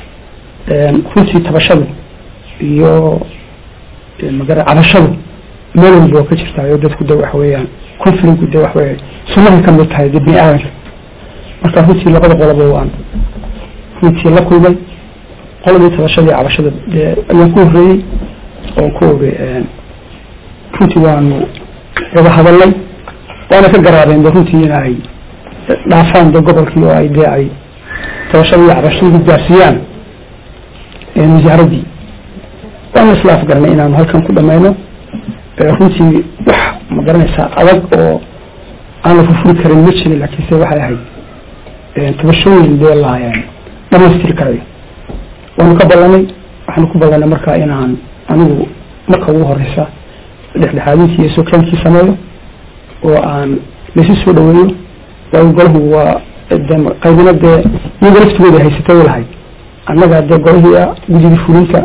runtii tabashadu iyo magara cabashadu meel walba oo ka jirtaayo dadku de waxa weeyaan conflict de waxa weya sunnahay kamid tahay de bini aadanka marka runtii labada qoloba waan runtii la kulmay qoladii tabashadii cabashada dee ayaan ku horreeyey oon ku oge runtii waanu wada hadalnay waana ka garaabeen de runtii in ay dhaafaan de gobolkii oo ay dee ay tabashadii cabashadii gaarsiiyaan wasaaraddii waana isla afgaranay inaanu halkan ku dhamayno runtii wax ma garanaysaa adag oo aan la furfuri karin ma jirin laakiinse waxay ahayd tabashooyin dee la dhamaystiri karayo waanu ka ballanay waxaanu ku ballanay markaa inaan anigu marka ugu horeysa dhexdhexaadintii iyo sokaankii sameeyo oo aan laysu soo dhaweeyo waayo golahu waa qaybina dee iyaga laftigooda haysatay lahayd annaga dee golihii ah guddidii fulinta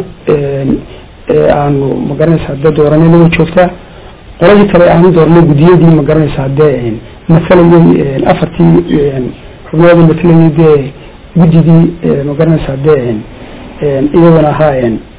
aanu magaranaysaa dee dooranay nagoo joogtaa qoladii kale aanu dooranay guddiyadii magaranaysaa dee matalayay afartii xubnooda matalayay dee guddidii magaranaysaa dee iyaguna ahaa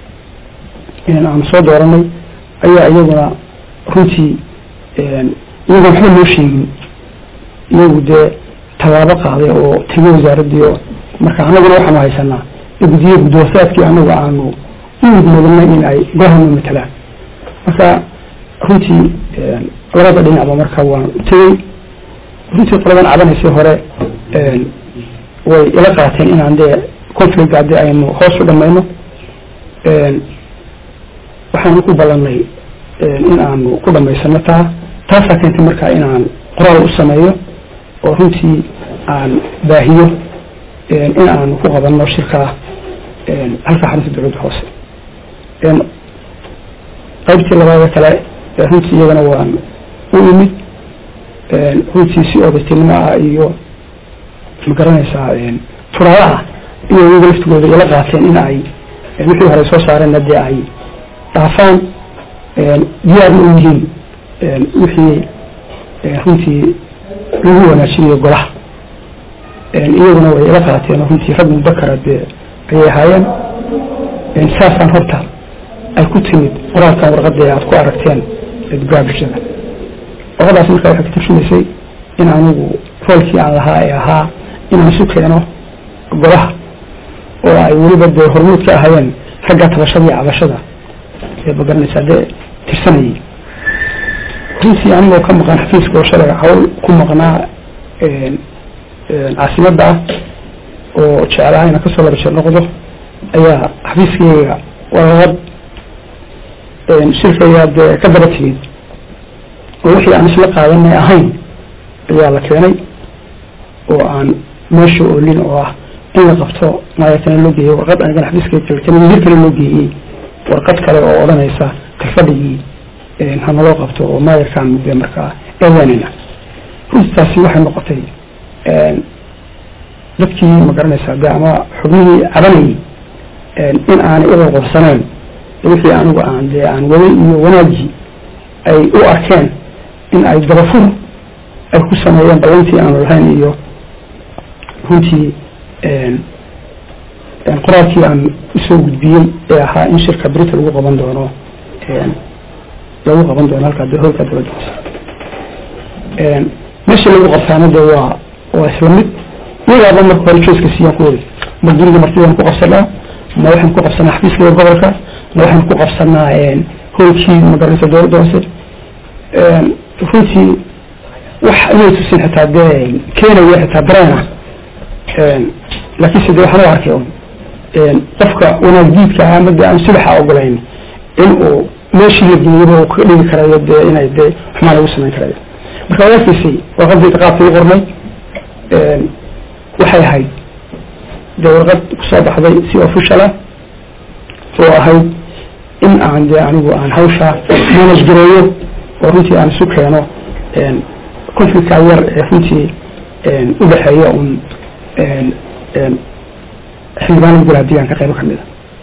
aanu soo dooranay ayaa iyaguna runtii iyagoo waxba noo sheegin iyagu dee tallaabo qaaday oo tegay wasaaraddii oo marka annaguna waxaanu haysanaa guddiye guddoosaadkii anagu aanu uudmudanay in ay golahana matalaan marka runtii labada dhinacba marka waan tegey runtii qoladan cabanaysay hore way ila qaateen inaan dee conflicga dee aynu hoos u dhamayno waxaanu ku ballanay in aanu ku dhamaysano taa taasaa keentay marka inaan qoraal u sameeyo oo runtii aan baahiyo in aanu ku qabanno shirkaa halka xarunta dowladda hoose qaybtii labaada kale runtii iyagana waan u imid runtii si odaytinimo ah iyo magaranaysaa turaalaha iyo iyaga laftigooda ila qaateen in ay wixii hore soo saareenna dee ay dhaafaan diyaarna u yihiin wixii runtii lagu wanaajinayo golaha iyaguna way ila qaateen oo runtii rag mudakara dee ayay ahaayeen saasaan horta ay ku timid qoraalkan warqadee aad ku aragteen dugaa bulshada warqadaas markaa waxay ka tarjumaysay in anigu roolkii aan lahaa ee ahaa inaan isu keeno golaha oo ay weliba dee hormuud ka ahaayeen ragga tabashada iyo cabashada ee magaranaysaa dee tirsanayay runtii anigoo ka maqan xafiiska oo shalay hawl ku maqnaa caasimadda ah oo jeclaha inaan kasoo laba jeer noqdo ayaa xafiiskayga warqad shirkayaa dee ka daba timid oo wixii aan isla qaadanay ahayn ayaa la keenay oo aan meesha oolin oo ah in la qabto maayarkana loo geeyey warqad anigana xafiiska joogtana wasiir kale loo geeyey warqad kale oo odhanaysa kalfadhigii hanaloo qabto oo maayarkaan mudde markaa eedaanina runtaasi waxay noqotay dadkii ma garanaysaa de ama xubnihii cabanayay in aanay u qorqorsaneen wixii anigu aan dee aan waday iyo wanaagii ay u arkeen in ay dabafur ay ku sameeyeen ballantii aanu lahayn iyo runtii qoraalkii aan usoo gudbiyey ee ahaa in shirka brita lagu qaban doono lagu qaban doono halkaa de hoolka dowladda hoose meesha lagu qabtaana de waa waa isla mid iyagaaba marka hore jooska siiyaan ku wadi ma guriga martidaan ku qabsanaa ma waxaan ku qabsanaa xafiiska gobolka ma waxaan ku qabsanaa hoolkii magaranaysa dowladda hoose runtii wax inay tusin xitaa dee keenaya xitaa dareena laakiinse de waxaan u arkay un qofka wanaag diidka ah ama de aan subaxa ogolayn in uu meeshii la geeyaba uu kaga dhigi karayo dee inay dee xumaan lagu samayn karayo marka waa arkaysay warqadii qaabka u qornay waxay ahayd dee warqad kusoo baxday si official ah oo ahayd in aan dee anigu aan hawsha manage gareeyo oo runtii aan isu keeno conflictka yar ee runtii udhexeeya un xildhibaanada golaha deegaanka qaybo kamid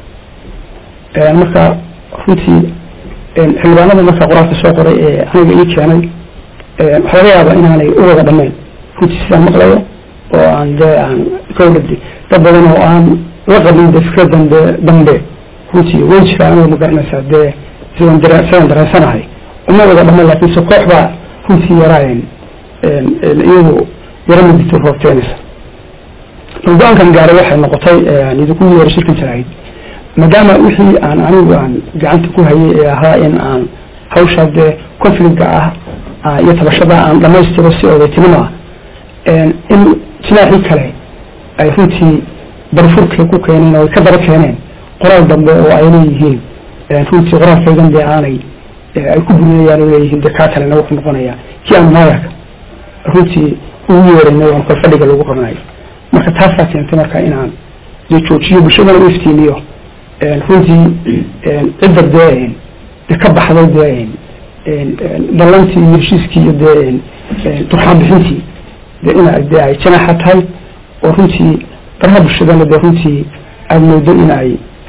a marka runtii xildhibaanada marka qoraalka soo qoray ee aniga ii keenay waxaa laga yaabaa inaanay u wada dhamayn runtii sidaan maqlayo oo aan dee aan gawdhadi dad badan oo aan la qabin de fikradan de dambe runtii way jiraan oo magaranaysaa dee sidaan dare sidaan dareensanahay uma wada dhamayn laakiinse koox baa runtii yaraayen iyadu yaro mudito roobteenaysa go-aankan gaaray waxay noqotay idinku yeera shirkan jarahayd maadaama wixii aan anigu aan gacanta ku hayay ee ahaa in aan hawsha dee conflictka ah iyo tabashada aan dhamaystiro si odaytinimo ah in jinaaxii kale ay runtii barfurkay ku keeneen oo ay ka daba keeneen qoraal dambe oo ay leeyihiin runtii qoraalkaygan dee aanay ay ku burinayaan oo leeyihiin dee kaa kalena wuxuu noqonaya kii aan maayarka runtii ugu yeeraynay oon kol fadhiga lagu qabanayo marka taasaa keentay marka inaan dee joojiyo bulshadana u iftiimiyo runtii cidda dee de ka baxday dee ballantii iyo heshiiskii iyo dee turxaan bixintii de ina de ay janaaxa tahay oo runtii baraha bulshadana dee runtii aada moodo in ay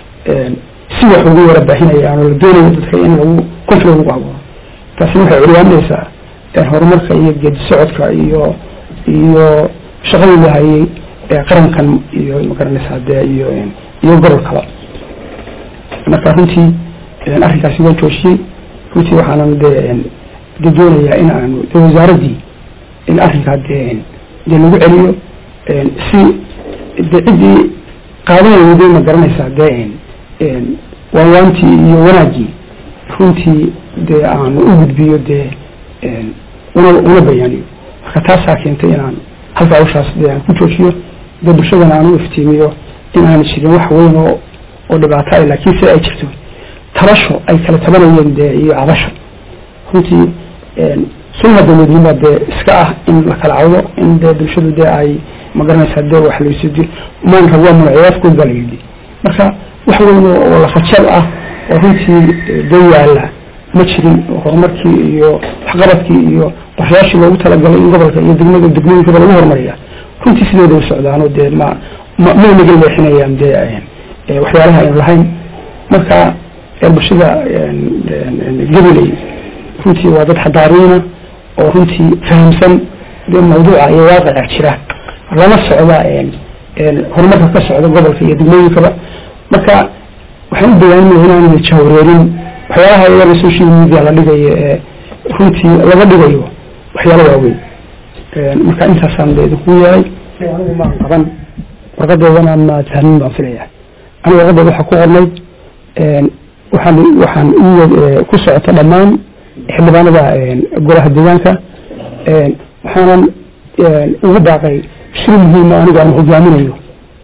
si wax ugu yara baahinayaan oo la doonayo dadka in lagu conflict lagu abuuro taasina waxay curyaaminaysaa horumarka iyo geedi socodka iyo iyo shaqadii la hayay qarankan iyo magaranaysaa dee iyo iyo gobolkaba marka runtii arrinkaasi waan joojiyey runtii waxaanan dee de doonayaa in aanu de wasaaraddii in arrinkaa dee dee lagu celiyo si de ciddii qaadanayday ma garanaysaa dee waawaantii iyo wanaaggii runtii dee aanu u gudbiyo dee una una bayaaniyo marka taasaa keentay inaan halka hawshaas dee aan ku joojiyo dee bulshadana aan u iftiimiyo in aan jirin wax weyn oo oo dhibaato ah laakiin se ay jirto tabasho ay kala tabanayeen dee iyo cabasho runtii sunna dawladnima dee iska ah in la kala cawdo in dee bulshadu dee ay magaranaysaa dee wax laysid maanka waa magaciyaafkood baa la yidhi marka wax weyn oo lafajab ah oo runtii dee yaala ma jirin horumarkii iyo waxqabadkii iyo qorshayaashii loogu talagalay in gobolka iyo degmada degmooyinkaba lagu horumariya runtii sideeda u socdaano dee ma ma may naga leexinayaan dee waxyaalaha aynu lahayn marka bulshada gabiley runtii waa dad xadaariina oo runtii fahamsan dee mawduuca iyo waaqica jira lama socda horumarka ka socda gobolka iyo degmooyinkaba marka waxaan u bayaaninaya inaanu jahwareerin waxyaalaha iyada social media la dhigayo ee runtii laga dhigayo waxyaalo waaweyn marka intaasaan de idinku yeelay anigu maan qaban warqadeedana ma fahmin baan filaya aniga warqadeeda waxaa ku qornay waxaan waxaan ku socota dhammaan xildhibaanada golaha deegaanka waxaanan ugu baaqay shir muhiima anigu aan hogaaminayo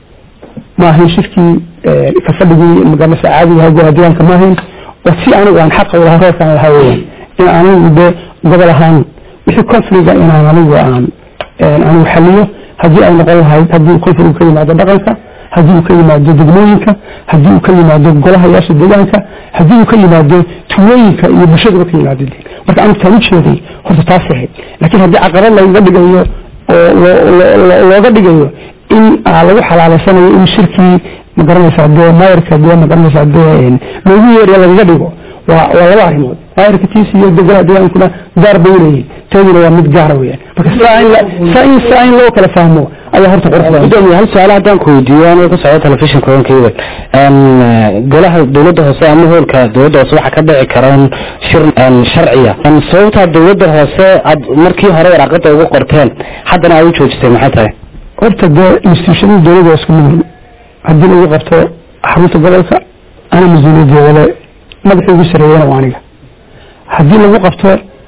ma ahayn shirkii ka fadhigii magaranaysa caadiga ahaa golaha deegaanka ma ahayn oo si anigu aan xaqa ulahaa reerkaan lahaa weeyaan in anigu de gobol ahaan wixii confliga inaan anigu aan anigu xaliyo haddii ay noqon lahayd haddii konfligu ka yimaado dhaqanka haddii uu ka yimaado degmooyinka haddii uu ka yimaado golahayaasha deegaanka haddii uu ka yimaado tuulooyinka iyo bulshadaba ka yimaado marka anigu taan ujeeday horta taasay ahayd laakiin haddii caqabad lagaga dhigayo oo looga dhigayo in lagu xalaaleysanayo in shirkii magaranaysaa dee maayarka dee magaranaysaa dee loogu yeeriya lagaga dhigo waa waa laba arrimood maayarka tiisi iyo golaha deegaankuna gaar bay uleeyihin teeduna waa mid gaara weyaan marka saa in saa in loo kala fahmo ayaa horta qurux gudoomiye hal su-aal haddaan ku weydiiyo anoo ka socda telefishinka onkeyda golaha dowladda hoose ama hoolka dowladda hoose waxaa ka dhici karaan shir sharciya sababtaa dowladda hoose aad markii hore waraaqada ugu qorteen haddana aad u joojisay maxay tahay horta dee institutionada dowladda waa isku mid haddii lagu qabto xarunta gobolka ana mas-uuliyaddeeda le madaxii ugu sareeyana waa aniga haddii lagu qabto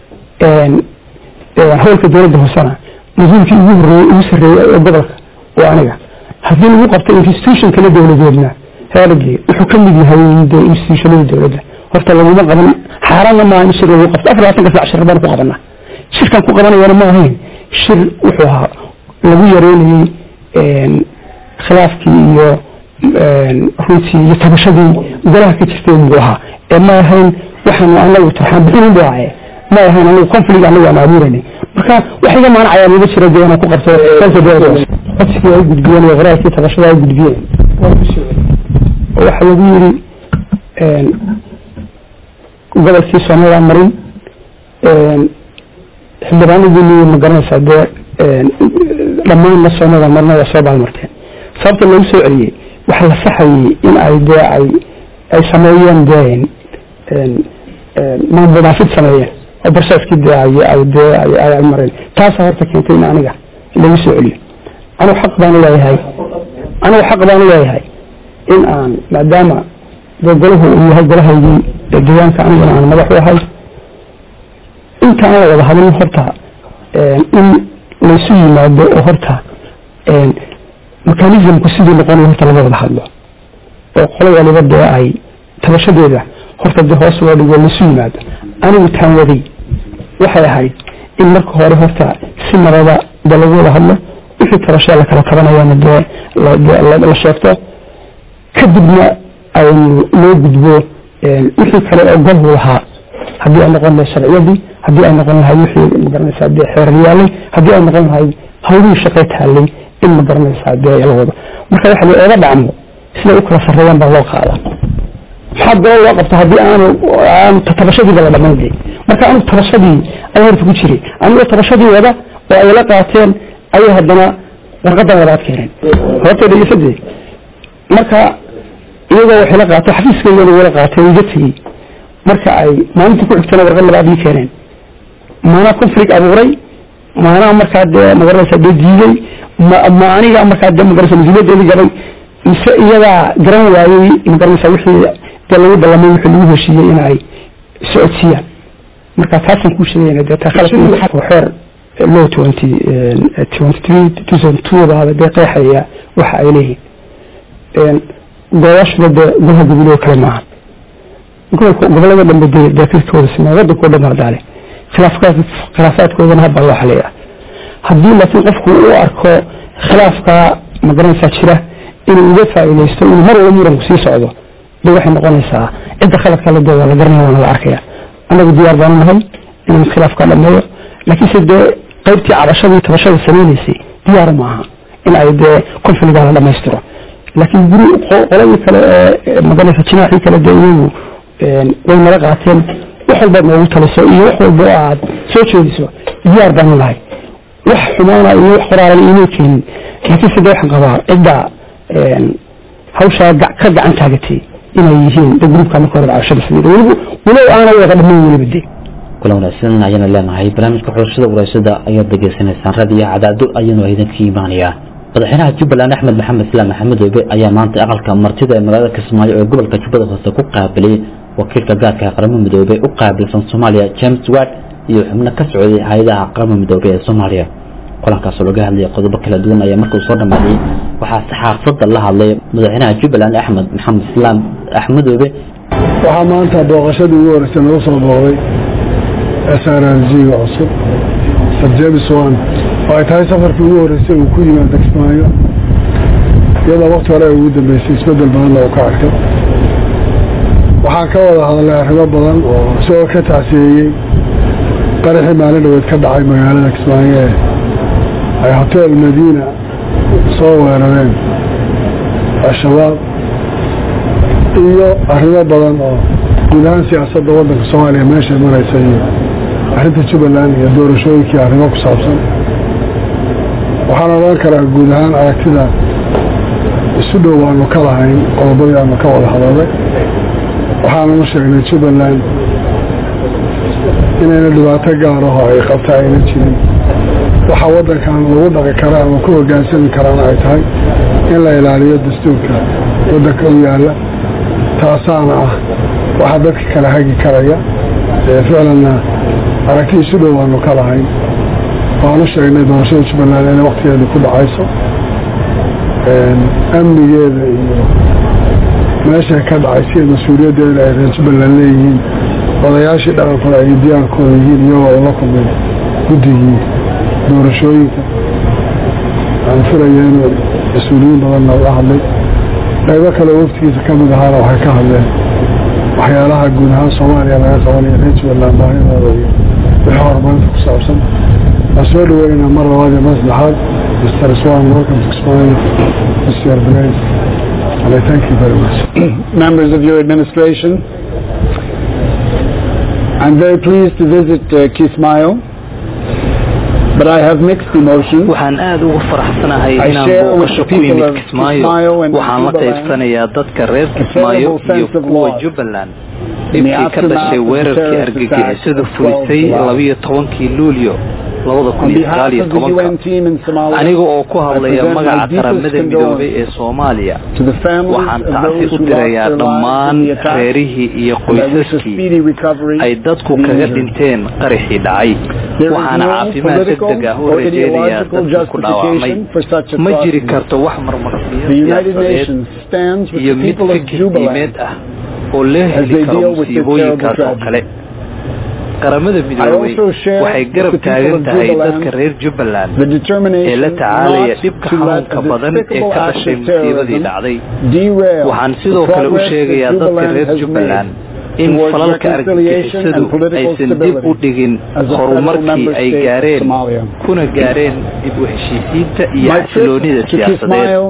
howlka dowladda hoosena mas-uulkii ugu horeeyey ugu sareeyey ee gobolka waa aniga haddii lagu qabto institution kale dowladeedna heeragii wuxuu ka mid yahay dee institutionada dowladda horta laguma qaban xaaraanna maaha in shir lagu qabto afar labaatanka sac shir baan ku qabanaa shirkan ku qabanayana ma ahayn shir wuxuu ahaa lagu yareynayey khilaafkii iyo runtii iyo tabashadii golaha ka jirtay buu ahaa ee ma ahayn waxaanu anagu tarxaan bixinin buu ahaye ma ahayn anagu conflict anagu aan abuuranay marka wax iga maanacaya maba jira dee inaan ku qabto codsigii ay gudbiyeen iyo qoraalkii tabashada ay gudbiyeen oo waxa lagu yiri gobolkii soomaalida marin xildhibaanadii ma garanaysaa dee dhammaan soomaalida marna waa soo baalmarteen sababta loogu soo celiyey waxa la saxayey in ay dee ay ay sameeyeen dee maamulnaafid sameeyeen oo barsaaskii dee ay ay dee ay ay mareen taasaa horta keentay in aniga lagu soo celiyo anigu xaq baan leeyahay anigu xaq baan leeyahay in aan maadaama dee golahu uu yahay golahaygii deegaanka aniguna aan madax u ahay inta aan wada hadlin horta in laysu yimaado oo horta mechanismku sidii noqonayo horta laga wada hadlo oo qolo waliba dee ay tabashadeeda horta dee hoos loo dhigo laysu yimaado anigu taan waday waxay ahayd in marka hore horta si nabada dee lagu wada hadlo wixii tabashee la kala tabanayana dee la sheegto kadibna aynu loo gudbo wixii kale oo golhu lahaa haddii ay noqon lahay sharciyadii haddii ay noqon lahay wixii magaranaysaa dee xeeryaalay haddii ay noqon lahay hawlihii shaqay taallay in ma garanaysaa dee la wado marka waxa la eega dhacmo siday u kala sarreeyaan baa loo qaadaa maxaa golo loo qabta haddii aanu aanu tabashadiiba la dhamayn de marka anigu tabashadii ayaa horta ku jiray anigoo tabashadii wada oo ay la qaateen ayay haddana warqadan wadaad keeneen horta dhegeysadee marka iyagoo waxay la qaato xafiiskaygana wala qaatay iga tegey marka ay maalintii ku xigtana warqad labaad ii keeneen maanaa conflict abuuray maanaa markaa dee magaranaysaa dee diiday ma aniga markaa dee magaranaysa mas-uuliyadeedii gabay mise iyadaa garan waayey magaranaysaa wixii dee lagu ballamay wixii lagu heshiiyey in ay socodsiiyaan marka taasaan kuu sheegayna dee taa khalad xeer low twenty twenty three two thousand two baada dee qeexaya waxa ay leeyihiin golayaashuna dee golaha goboloo kale maaha gobolka gobolada dhanbe dee daakirkooda sameeya wadankoo dhan hardaale khilaafkaas khilaafaadkoodana habbaa loo xaliyaa haddii laakiin qofku u arko khilaafka magaranaysaa jira inuu uga faa'iidaysto inuu mar walba muranku sii socdo de waxay noqonaysaa cidda khaladka la dee waa la garanaya waana la arkaya annagu diyaar baanu nahay inaan khilaafka dhameeyo laakiinse dee qaybtii cabashadii tabashada samaynaysay diyaar maaha in ay dee konfiligaa la dhamaystiro laakiin guri qoladii kale ee magaranaysa jinaacii kale dee iyagu way nala qaateen wax walbaad noogu taliso iyo wax walba oo aad soo jeediso diyaar baanu nahay wax xumaana iyo wax qoraalan iimay keenin laakiinse dee waxaan qabaa cidda hawshaa ka gacan taagatay inay yihiin de gruubka marka hore cabashada sameeyay weliba walow aanay wada dhammayn weliba dee kulan wanaagsan ayaana leenahay barnaamijka xulashada waraashada ayaad degeysanaysaan radio cadaado ayaanu idinka imaanayaa madaxweynaha jubbaland axmed maxamed islaam maxamed oobe ayaa maanta aqalka martida ee magaalada kismaayo ee gobolka jubbada hoose ku qaabilay wakiilka gaarka qaramada midoobey u qaabilsan soomaaliya james ward iyo xubno ka socday hay-adaha qaramada midoobey ee soomaaliya kulankaasoo laga hadlayay qodobo kala duwan ayaa markuu soo dhamaaday waxaa saxaafadda la hadlay madaxweynaha jubbaland axmed maxamed islaam axmed oobe waxaa maanta booqashadii ugu horeysay nagu soo booqday s r r g-ga cusub sir james wan oo ay tahay safarkii ugu horreysay uu ku yimaado kismaayo iyadoo wakti hore ay ugu dambeysay isbeddel badanna uu ka arkay waxaan ka wada hadalnay arrimo badan oo isagoo ka tacsiyeeyey qaraxii maalin dhaweed ka dhacay magaalada kismaayo ee ay hotel madiina soo weerareen al-shabaab iyo arrimo badan oo guud ahaan siyaasadda waddanka soomaaliya meeshay maraysa iyo arrinta jubbaland iyo doorashooyinkii arrimo ku saabsan waxaan odhan karaa guud ahaan aragtida isu dhow waanu ka lahayn qodobadii aanu ka wada hadalay waxaananu sheegnay jubbaland inayna dhibaato gaar aho ay qabta ayna jirin waxa waddankan lagu dhaqi kara ama ku hogaansami karaana ay tahay in la ilaaliyo dastuurka waddanka u yaalla taasaana ah waxaa dadka kala hagi karaya ficlanna aragti isu dhow waanu ka lahayn waanu sheegnay doorashada jubbaland inay waktigeeda ku dhacayso amnigeeda iyo meeshay ka dhacay sida mas-uuliyaddeeda ay reer jubbaland leeyihiin odayaashii dhaqankooda ay diyaankooda yihiin iyagoo ula kulmay guddigii doorashooyinka aan filaya inuu mas-uuliyiin badanna ula hadlay qaybo kale waftigiisa ka mid ahaana waxay ka hadleen waxyaalaha guud ahaan soomaaliya laga qabanayo reer jubbaland baahidooda iyo wixii horumarinta ku saabsan waan soo dhaweynaa mar labaad iyo mar saddexaad mr swan welcome to Kismayo mr Blaise and I thank you very much members of your administration I'm very pleased to visit uh, Kismayo but I have mixed emotions waxaan aad ugu faraxsanahay I inaan share with booqasho the ku people yimid of kismaayo Kismaayo and waxaan la Jubaland qaybsanayaa dadka reer a kismaayo terrible iyo sense of kuwa loss jubbaland in the dhibkii ka aftermath dhashay of the weerarkii terrorist argagixisadu attack of 12 fulisay July. labiyo tobankii luulyo labada kun On iyo behalf sagaal iyo of the tobanka UN team in Somalia aniga oo ku I hadlaya present my magaca deepest qaramada midoobay ee soomaaliya to the families waxaan of tacsi those u who lost dirayaa their lives dhammaan in the attack reerihii iyo and I wish a qoysaskii speedy recovery ay dadku to the kaga injured. dhinteen qaraxii dhacay There is waxaana no caafimaad political degdeg ah u or rajeynayaa ideological dadka ku dhaawacmay justification for such ma jiri atrocities. karto wax marmarsiyo The United siyaasadeed Nations stands with iyo the mid people of fikir Jubaland diimeed ah oo loo as heli they karo deal with this musiibooyinkaas oo terrible kale qaramada midoobay also share waxay with garab the people taagan of tahay Jubaland dadka reer jubbaland the determination ee la tacaalaya not dhibka to let xanuunka a badan ee despicable ka act dhashay of musiibadii terrorism dhacday derail waxaan the sidoo kale u progress that sheegayaa dadka Jubaland reer has jubbaland made in towards falalka reconciliation argagixisadu and political aysan dib u stability dhigin as a federal horumarkii member ay state of gaareen Somalia. kuna gaareen dib u heshiisiinta iyo My trip xasiloonida to siyaasadeed Kismayo,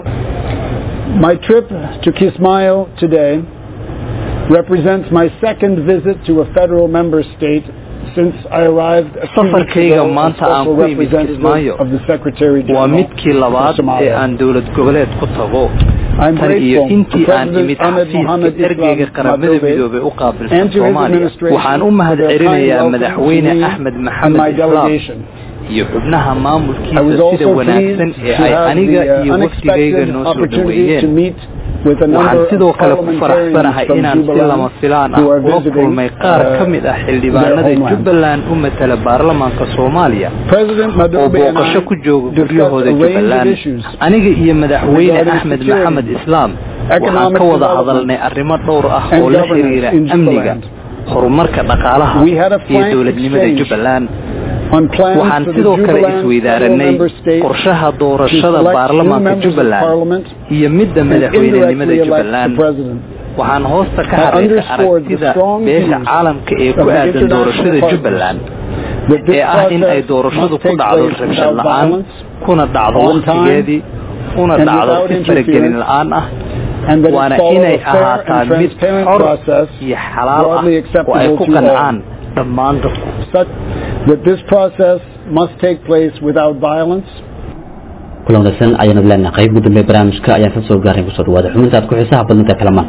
my trip to Kismayo today represents my second visit to a federal member state since I arrived a few weeks Safarkayga ago as maanta aan special ku imid representative Kismaayo of the Secretary waa General midkii labaad for Somalia. ee aan dowlad goboleed ku tago I'm tan iyo grateful intii to aan President imid Ahmed xafiiska Mohamed ergeyga Islam qaramada Madobe midoobay u qaabilsan and to his soomaaliya administration waxaan u for mahad their kind celinayaa welcome madaxweyne to me axmed and maxamed my islaam delegation. iyo xubnaha I was maamulkiisa also sida wanaagsan pleased ee to ay have aniga the uh, iyo wafdigayga unexpected noo soo opportunity to dhaweeyeen meet with a waxaan number sidoo of kale ku parliamentarians faraxsanahay from inaan si lama Jubaland filaan ah who are ula visiting kulmay qaar uh, ka mid ah their xildhibaanada homeland. jubbaland u matala baarlamaanka soomaaliya President oo Madobe and I booqasho ku jooga discussed guryahooda a range of jubbaland issues aniga iyo madaxweyne regarding axmed security, maxamed islaam waxaan economic ka wada development, hadalnay arrimo dhowr ah and oo la governance xiriira in amniga Jubaland. horumarka dhaqaalaha We had a iyo frank dowladnimada exchange jubbaland on plans waxaan for the sidoo kale Jubaland federal isweydaaranay member states qorshaha to doorashada select new baarlamaanka members of jubbaland parliament iyo midda and madaxweynenimada indirectly elect the jubbaland president. waxaan hoosta ka I xariiqay underscored the aragtida strong beesha views caalamka ee of ku the aadan international doorashada partners jubbaland that this ee ah in ay process doorashadu must ku take dhacdo place rabshad without la-aan violence kuna dhacdo on time waqtigeedii una and dhacdo without si faragelin interference, la-aan ah and that waana it follow inay a fair ahaataa and mid transparent xor process iyo xalaal ah broadly oo ay acceptable ku to all. qancaan dhammaan dadku Such that this process must take place without violence kulan wanaagsan ayaanu leenahay qayb ugu dambe barnaamijka ayaan ka soo gaaray kusoo dhawaada xubinta aad ku xiisaha badnanta kalamaan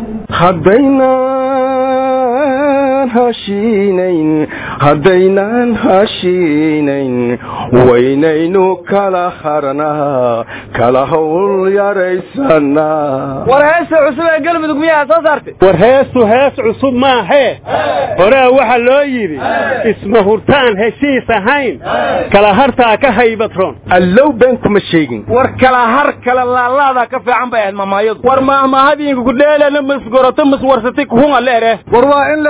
haddaynaan hashiinayn haddaynaan hashiinayn waynaynu kala harnaa kala hawl yaraysanaa war heesta cusub ee galmudug miyaa soo saartay war heestu hees cusub maahee horaa waxaa loo yidhi isma hurtaan heshiis ahayn kala hartaa ka haybatroon allow been kuma sheegin war kala har kala laalaadaa ka fiican bay ahayd mamaayadu war maahmaahadiinku kudheelana masgoroto maswarsatay kuhunga leere war waa in la is-aamino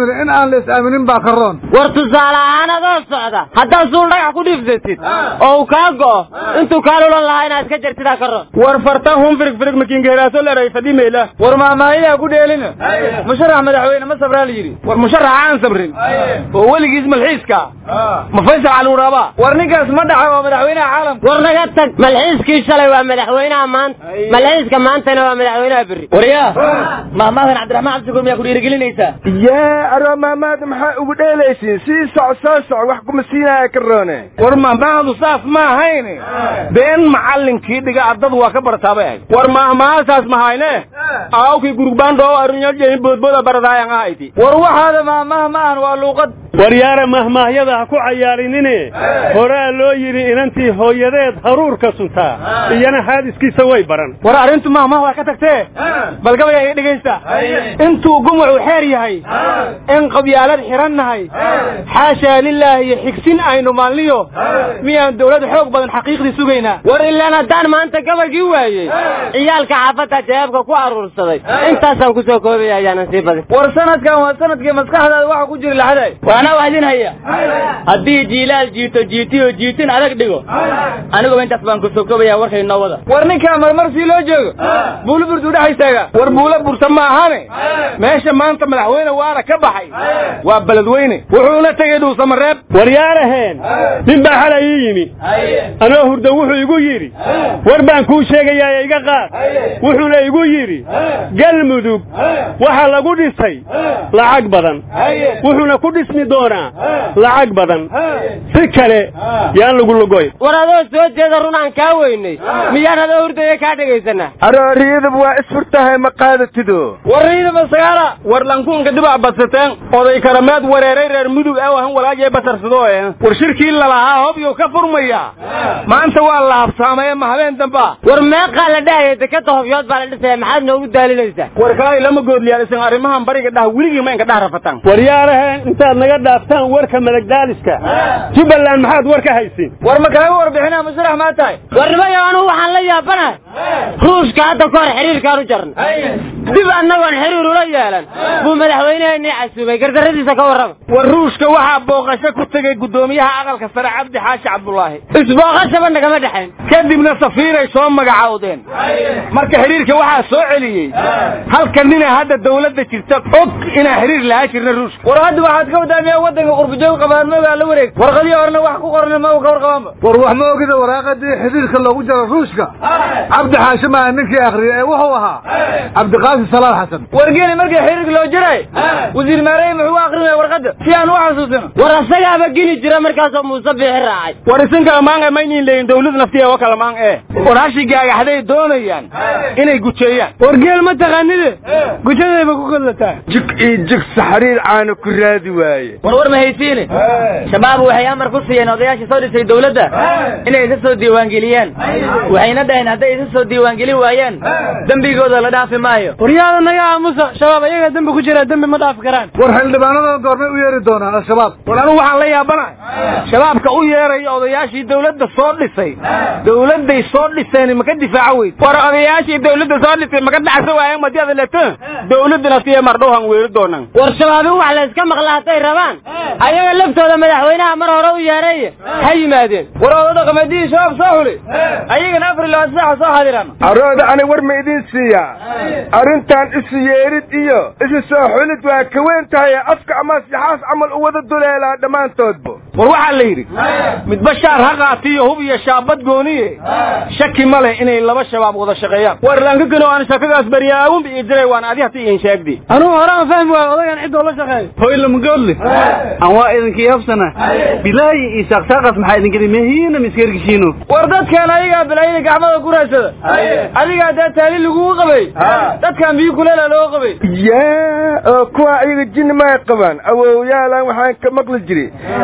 in aan la is-aaminin baa ka roon war tusaale ahaan adoo socda haddaad suul dhagax ku dhiibsatid oo uu kaa go'o intuu kaa lulan lahaa inaad iska jartidaa ka roon war farta hun firig firig makiingeheraaso leeray fadimeela war maamaayadaa ku dheelina musharax madaxweyne ma sabraa la yidhi war musharax aan sabrin oo weligiis malxiiska ma faysal cali waraaba war ninkaas ma dhaxa waa madaxweynaha caalamka war naga tag malxiiskii shalay waa madaxweynaha maanta malxiiska maantana waa madaxweynaha berri waryaa mahmaadan cabdiraxmaan cabdishakuur miyaa ku dhiirigelinaysaa yaa aroo maamaada maxaa ugu dheelaysiin sii soc soo soc wax kuma siinaya ka roone war mahmaadu saas ma ahayne been macallinkii dhiga ardadu waa ka barataabay ahayd war mahmaasaas mahayne aawkii gurugbaandhoo arinyaljehin boodbooda baradaayan ahayti war waxaada mahmaah ma ahan waa luuqad waryaara mahmaahyada ha ku cayaarinine horaa loo yidhi inantii hooyadeed haruurka suntaa iyana haadiskiisa way baran war arrintu mahmaah waa ka tagtee bal gabaya iga dhegaysta intuu gumucu xeer yahay in qabyaalad xiran nahay xaashaa lilaahi iyo xigsin aynu maalniyo miyaan dawlad xoog badan xaqiiqdii sugaynaa war ilaan haddaan maanta gabalkii waayey ciyaalka xaafadda jawaabka ku aruursaday intaasaan ku soo koobaya ayaanan sii badin war sanadkan waa sanadkii maskaxdaada waxa ku jira laxday waana wahdin haya haddii jiilaal jiito jiitiyo jiitin adag dhigo aniguba intaas baan ku soo koobaya warkay noo wada war ninkaa marmar sii loo joogo buulo burdu dhex istaaga war buulo burta ma ahane meesha maanta madaxweyne waana ka baxay waa beledweyne wuxuuna tegey dhuusamareeb waryaaraheen nin baa xalay ii yimi anoo hurdo wuxuu igu yidhi war baan kuu sheegayaa iga qaad wuxuuna igu yidhi galmudug waxa lagu dhisay lacag badan wuxuuna ku dhismi doonaa lacag badan si kale yaan lagu lugoy war adoo soo jeeda run aan kaa weynay miyaan adoo hurdaya kaa dhegaysanaa arooriyadab waa isfurtahay ma qaadatido war riidaba sagaala war lankuunka dibac badsateen oday karameed wareeray reer mudug awahan walaajee basarsado eh war shirkii lalahaa hobyo ka furmaya maanta waa la habsaamay ma habeen damba war meeqaa la dhahaya dekada hobyood baa la dhisaya maxaad noogu daalinaysaa war kalay lama goodliyaalisan arrimahan bariga dhah weligii ma inka dhah rafataan waryaaraheen intaad naga dhaaftaan warka madagdaaliska jubbaland maxaad war ka haysiin war ma kaaga warbixinaa musharax maa tahay war nimayo anugu waxaan la yaabanahay ruushka hadda ka hor xiriirkaan u jarnay dib annagoon xiriir ula yeelan buu madaxweyneheenii casuumay gardarradiisa ka warrama war ruushka waxaa booqasho ku tegey guddoomiyaha aqalka sare cabdi xaashi cabdulaahi isbooqashaba nagama dhexayn kadibna safiiray soo magacaawdeen marka xiriirka waxaa soo celiyey halka nina hadda dawladda jirta og inaan xiriir lahaa jirna ruushka war hadda waxaad ka wadaamiyaa waddanka qurbujoog qabaanmoogaa la wareeg warqadii horena wax ku qorna ma ka warqabaanba war wax ma ogida waraaqadii xiriirka loogu jaro ruushka cabdi xaashi maaha ninkii akhriyay ee wuxuu ahaa cabdiqaasim salaal xasan wargeeli markii xiriirka loo jiray wasiir maarey muxuu akrinaya warqadda si aan u xasuusino war asagaaba geli jira markaasoo muuse biixi raacay war isinka maanga maynin leeyin dawlad naftiya wa kala maan ee war hashi gaagaxday doonayaan inay gujeeyaan wargeel ma taqaanide gujadayba ku kodlataa jig iyo jig saxriir caana ku raadi waaye war war ma haysiine shabaab waxay amar ku siiyeen odayaashii soo dhisay dawladda inay isa soo diiwaangeliyaan waxayna dhaheen hadday isa soo diiwaangelin waayaan dembigooda la dhaafi maayo waryaada naga aamusa shabaab ayaga dembi ku jira dembi ma dhaafi karaan war xildhibaanada goormay u yeeri doonaan al-shabaab war anugu waxaan la yaabanahay shabaabka u yeeraya odayaashii dawladda soo dhisay dawladday soo dhiseen maka difaaco weyd war odayaashii dawladda soo dhisay maka dhacsa waayeen madiyada leto dawladdana siya mardhowhan weeri doonaan war shabaabin wax la iska maqla hadday rabaan ayaga laftooda madaxweynaha mar hore u yeeray ha yimaadeen war oda dhaqameedihii shabaab soo xuli ayagana afar iyo labaatan saaca soo xadiraan arooda ani war ma idin siiyaa arrintan isu yeerid iyo isu soo xulid waa ka weyn tahay afka ama sixaas camal u wada duleelaa dhammaantoodba war waxaa la yidhi midba shaar ha qaatiyo hub iyo shaabad gooniye shaki ma leh inay laba shabaab wada shaqeeyaan war lankakano aan shakadaas baryaawun bi jiray waan adi hata iin sheegdi anugu hore aan fahmi waayo odagan cidoo la shaqeeyo hoylamgoodle aan waa idinkii habsana bilaayi iyo saaqsaaqas maxaa idin geli mehiina miskergishiino war dadkan ayagaa bilaayina gacmada ku raadsada adigaa dee taali lagugu qabay dadkan biyo kuleela loo qabay yaa oo kuwa ayaga jinni may qabaan awowyaalan waxaan ka maqli jiray ilmahe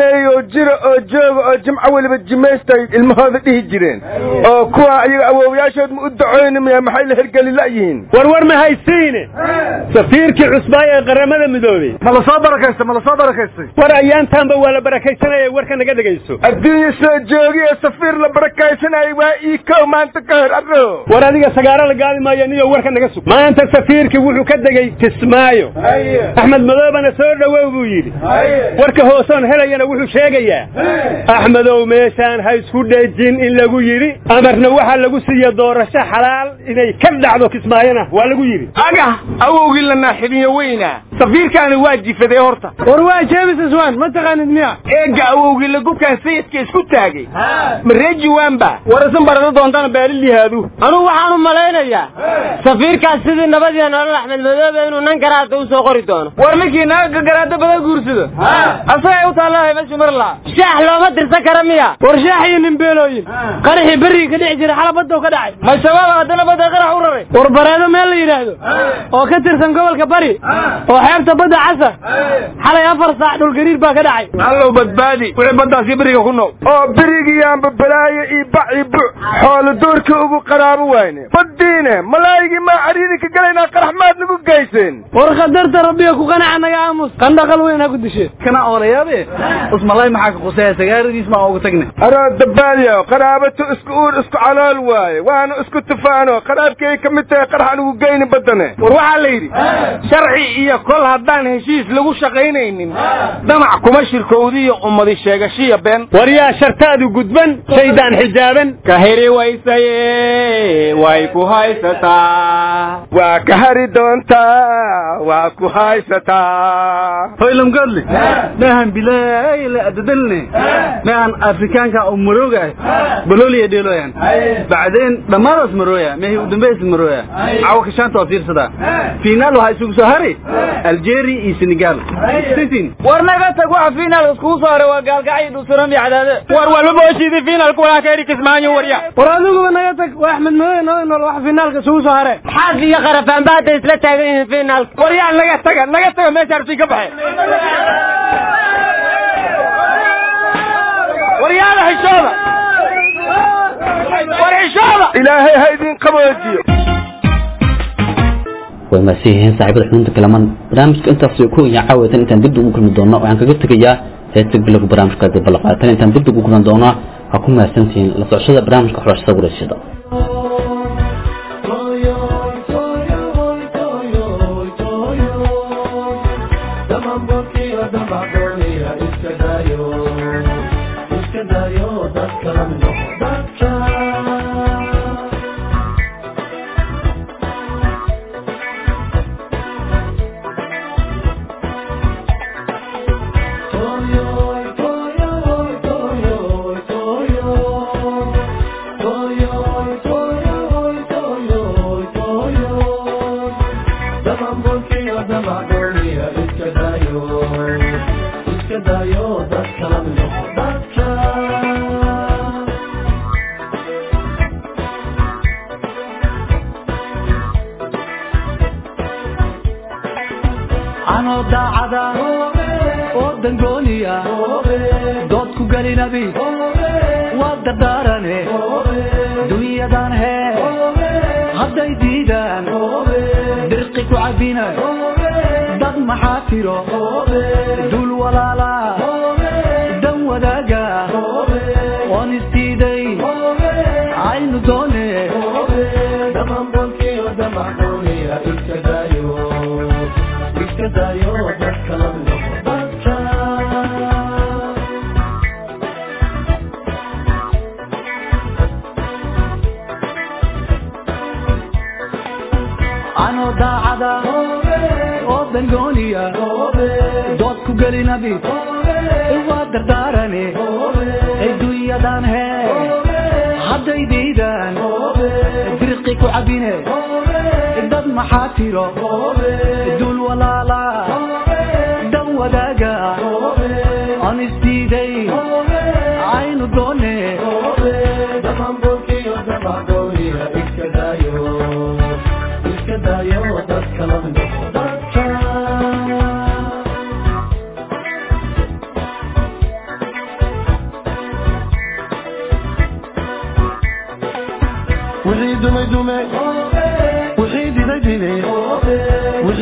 jimeeyo jira oo jooga oo jimco weliba jimaystay ilmahooda dhihi jireen oo kuwa ayaga awoowayaashood ma u dacoynimaya maxay la hergeli la'yihiin warwar ma haysiine safiirkii cusbaay ee qaramada midoobey ma la soo barakaystay ma la soo barakaystay war ayaantaanba waa la barakaysanaya warka naga dhegayso adduunya soo joogi ee safiir la barakaysanayay waa ii kow maanta ka hor arro war adiga sagaaro la gaadi maayo niyo warka naga sug maanta safiirkii wuxuu ka degay kismaayo axmed madoobana soo dhowow buu yidhi warka hoosoon helayana wuxuu sheegayaa axmedow meeshaan ha isku dhejin in lagu yidhi amarna waxaa lagu siiya doorasho xalaal inay ka dhacdo kismaayona waa lagu yidhi aga awowgii la naaxibiyo weyna safiirkaani waa jifaday horta war waa james iswan ma taqaanid miya eega awowgii lagubkaan sayidka isku taagay mareeji waanba war isan barado doontana beelilihaadu anugu waxaan u malaynayaa safiirkaas sidii nabadiya nolol axmed madoobe inuu nan garaada u soo qori doono war ninkii naga garaada badan guursado asagay u taallaahay meeshu mar laa shaax looma dirsan kara miya war shaax iyo nimbeelooyin qaraxii berriga ka dhici jiray xala badda ka dhacay ma shabaab haddana badda qarax u raray war bareedo meel la yidhaahdo oo ka tirsan gobolka bari oo xeebta badda casar xalay afar saac dhulgariir baa ka dhacay allow badbaadi wixii baddaasi beriga ku nool oo berigiyaanba balaayo iyo bac iyo buc xoolo doorkii ugu qaraabo wayne baddiine malaayigii maa cariidi ka galaynaa qarax maad nagu geyseen war khatarta rabbiga ku qanaca naga aamus qandhaqal weyn ha ku dishe kana oolayaade usmalay maxaa ka qusaya sagaaradiis maa ugu tagne aroo dabaadiyo qaraabato isku uur isku calool waaye waanu isku tufaano qaraabkay ka mid tahay qarax anugu geyni baddane war waxaa la yidhi sharci iyo kol haddaan heshiis lagu shaqaynaynin damac kuma shirkowdiyo ummadi sheegashiya been war yaa shartaadu gudban shaydaan xijaaban ka heri waysaye way ku haysataa waa ka hari doontaa waa ku haysataa hoylam godle mehan bilaay la adadalne mehan afrikaanka oo marooga ah bololiya dheeloyan bacdeen dhammaadaas marooya mehi u dambeys marooya cawa kashaanta waa fiirsadaa finaal waxaa isugu soo hari algeria iyo senegal sisin war naga tag waxa fiinaalka iskugu soo haray waa gaalgacyo dhuusuran iyo cadaade war walba booshiidii fiinaalku walaa ka heri kismaayo warya war adiguba naga tag waa axmed madow noo nool waxa finaalka isugu soo hare xaas iyo qarafaanba hadday isla taagan yihiin finaalka war yaa naga taga naga taga meesha arsi ka baxay war yaada xishooda war xishooda ilaahay ha idin qaboojiyo way maasi yihiin saaxiibada xubinta kalaman barnaamijka intaas ku iyo caawatan intaan dib ugu kulmi doono waxaan kaga tegayaa heesta bilowga barnaamijka dib la qaatan intaan dib ugu kulmi doono ha ku mahadsantihiin la socoshada barnaamijka xulashada warayshada anoo daacada oo dangooniya dood ku gelinabi waa dardaarane dunyadan hee hadday diidaan dirqi ku cabina dad maxaa tiro dul walaala dan wadaaga oon isdiiday aynu doone anoo daacada oo dangooniya dood ku gelinabi waa dardaarane adduunyadan hee hadday diidaan dirqi ku cabine dad maxaa tiro dul walaala dan wadaaga aan isdiiday aynu doone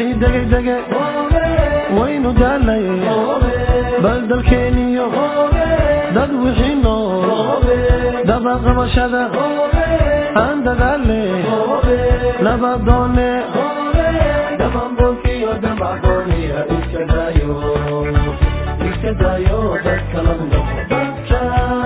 wixii degay dege waynu daalay bal dalkeeniyo dad wixii nool dabaqabashada aan dadaale nabadoone dabambolkiyo damagooniya iska dayo iska dayo dadka la noqo dadka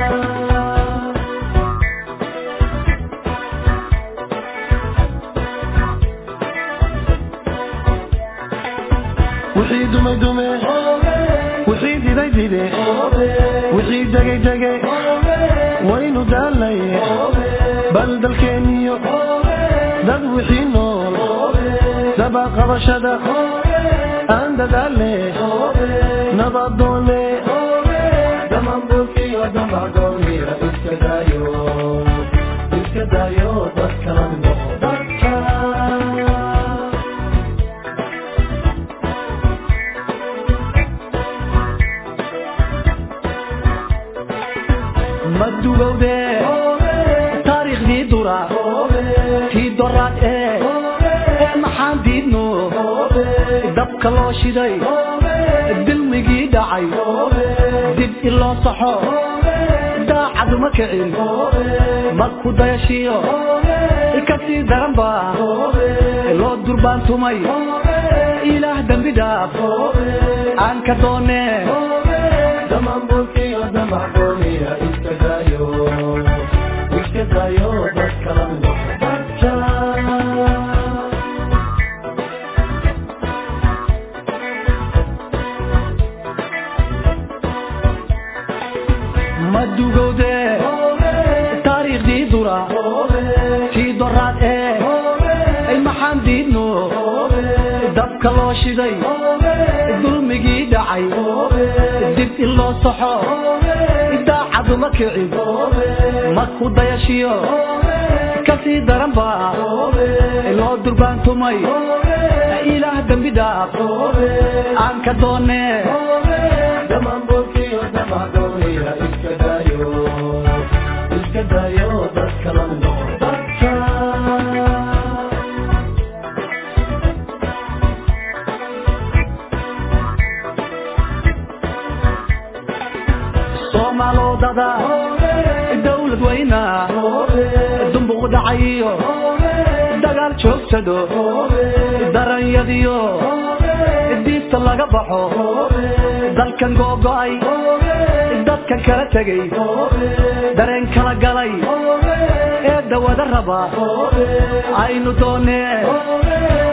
wixii dumay dume wixii diday dide wixii degay dege waynu daalay bal dalkeeniyo dad wixii nool dabaqabashada aan dadaale nabadoone damambulkiyo damagooniya iska dayo iska dayo dadka la noqo dadka madugowde taariikhdii dura tii doraad ee ee maxaan diidno dabka loo shiday dilmigii dhacay dib iloo saxo daacaduma kicin marku dayashiyo kasii daran ba loo durbaantumay ilaah dembi dhaaf aan ka doone damambulkiyo damagooniya iska dayo iska dayo dadka la noqo dadka madugowde taariikhdii dura tii doraad ee ay maxaan diidno dabka loo shiday dulmigii dhacay dib in loo saxo daacaduma kicin marku dayashiyo kasii daran ba loo durbaantumay ilaah dembi dhaaf aan ka doone damambulkiyo damagooniya iska dayo iska dayo dadka la noqo dadka soomaalodada dawlad weyna dumbuq dhacayiyo dagaal joogsado daranyadiyo diibta laga baxo dalkan googo'ay dadkan kala tegay dareen kala galay ee dawada raba aynu doonee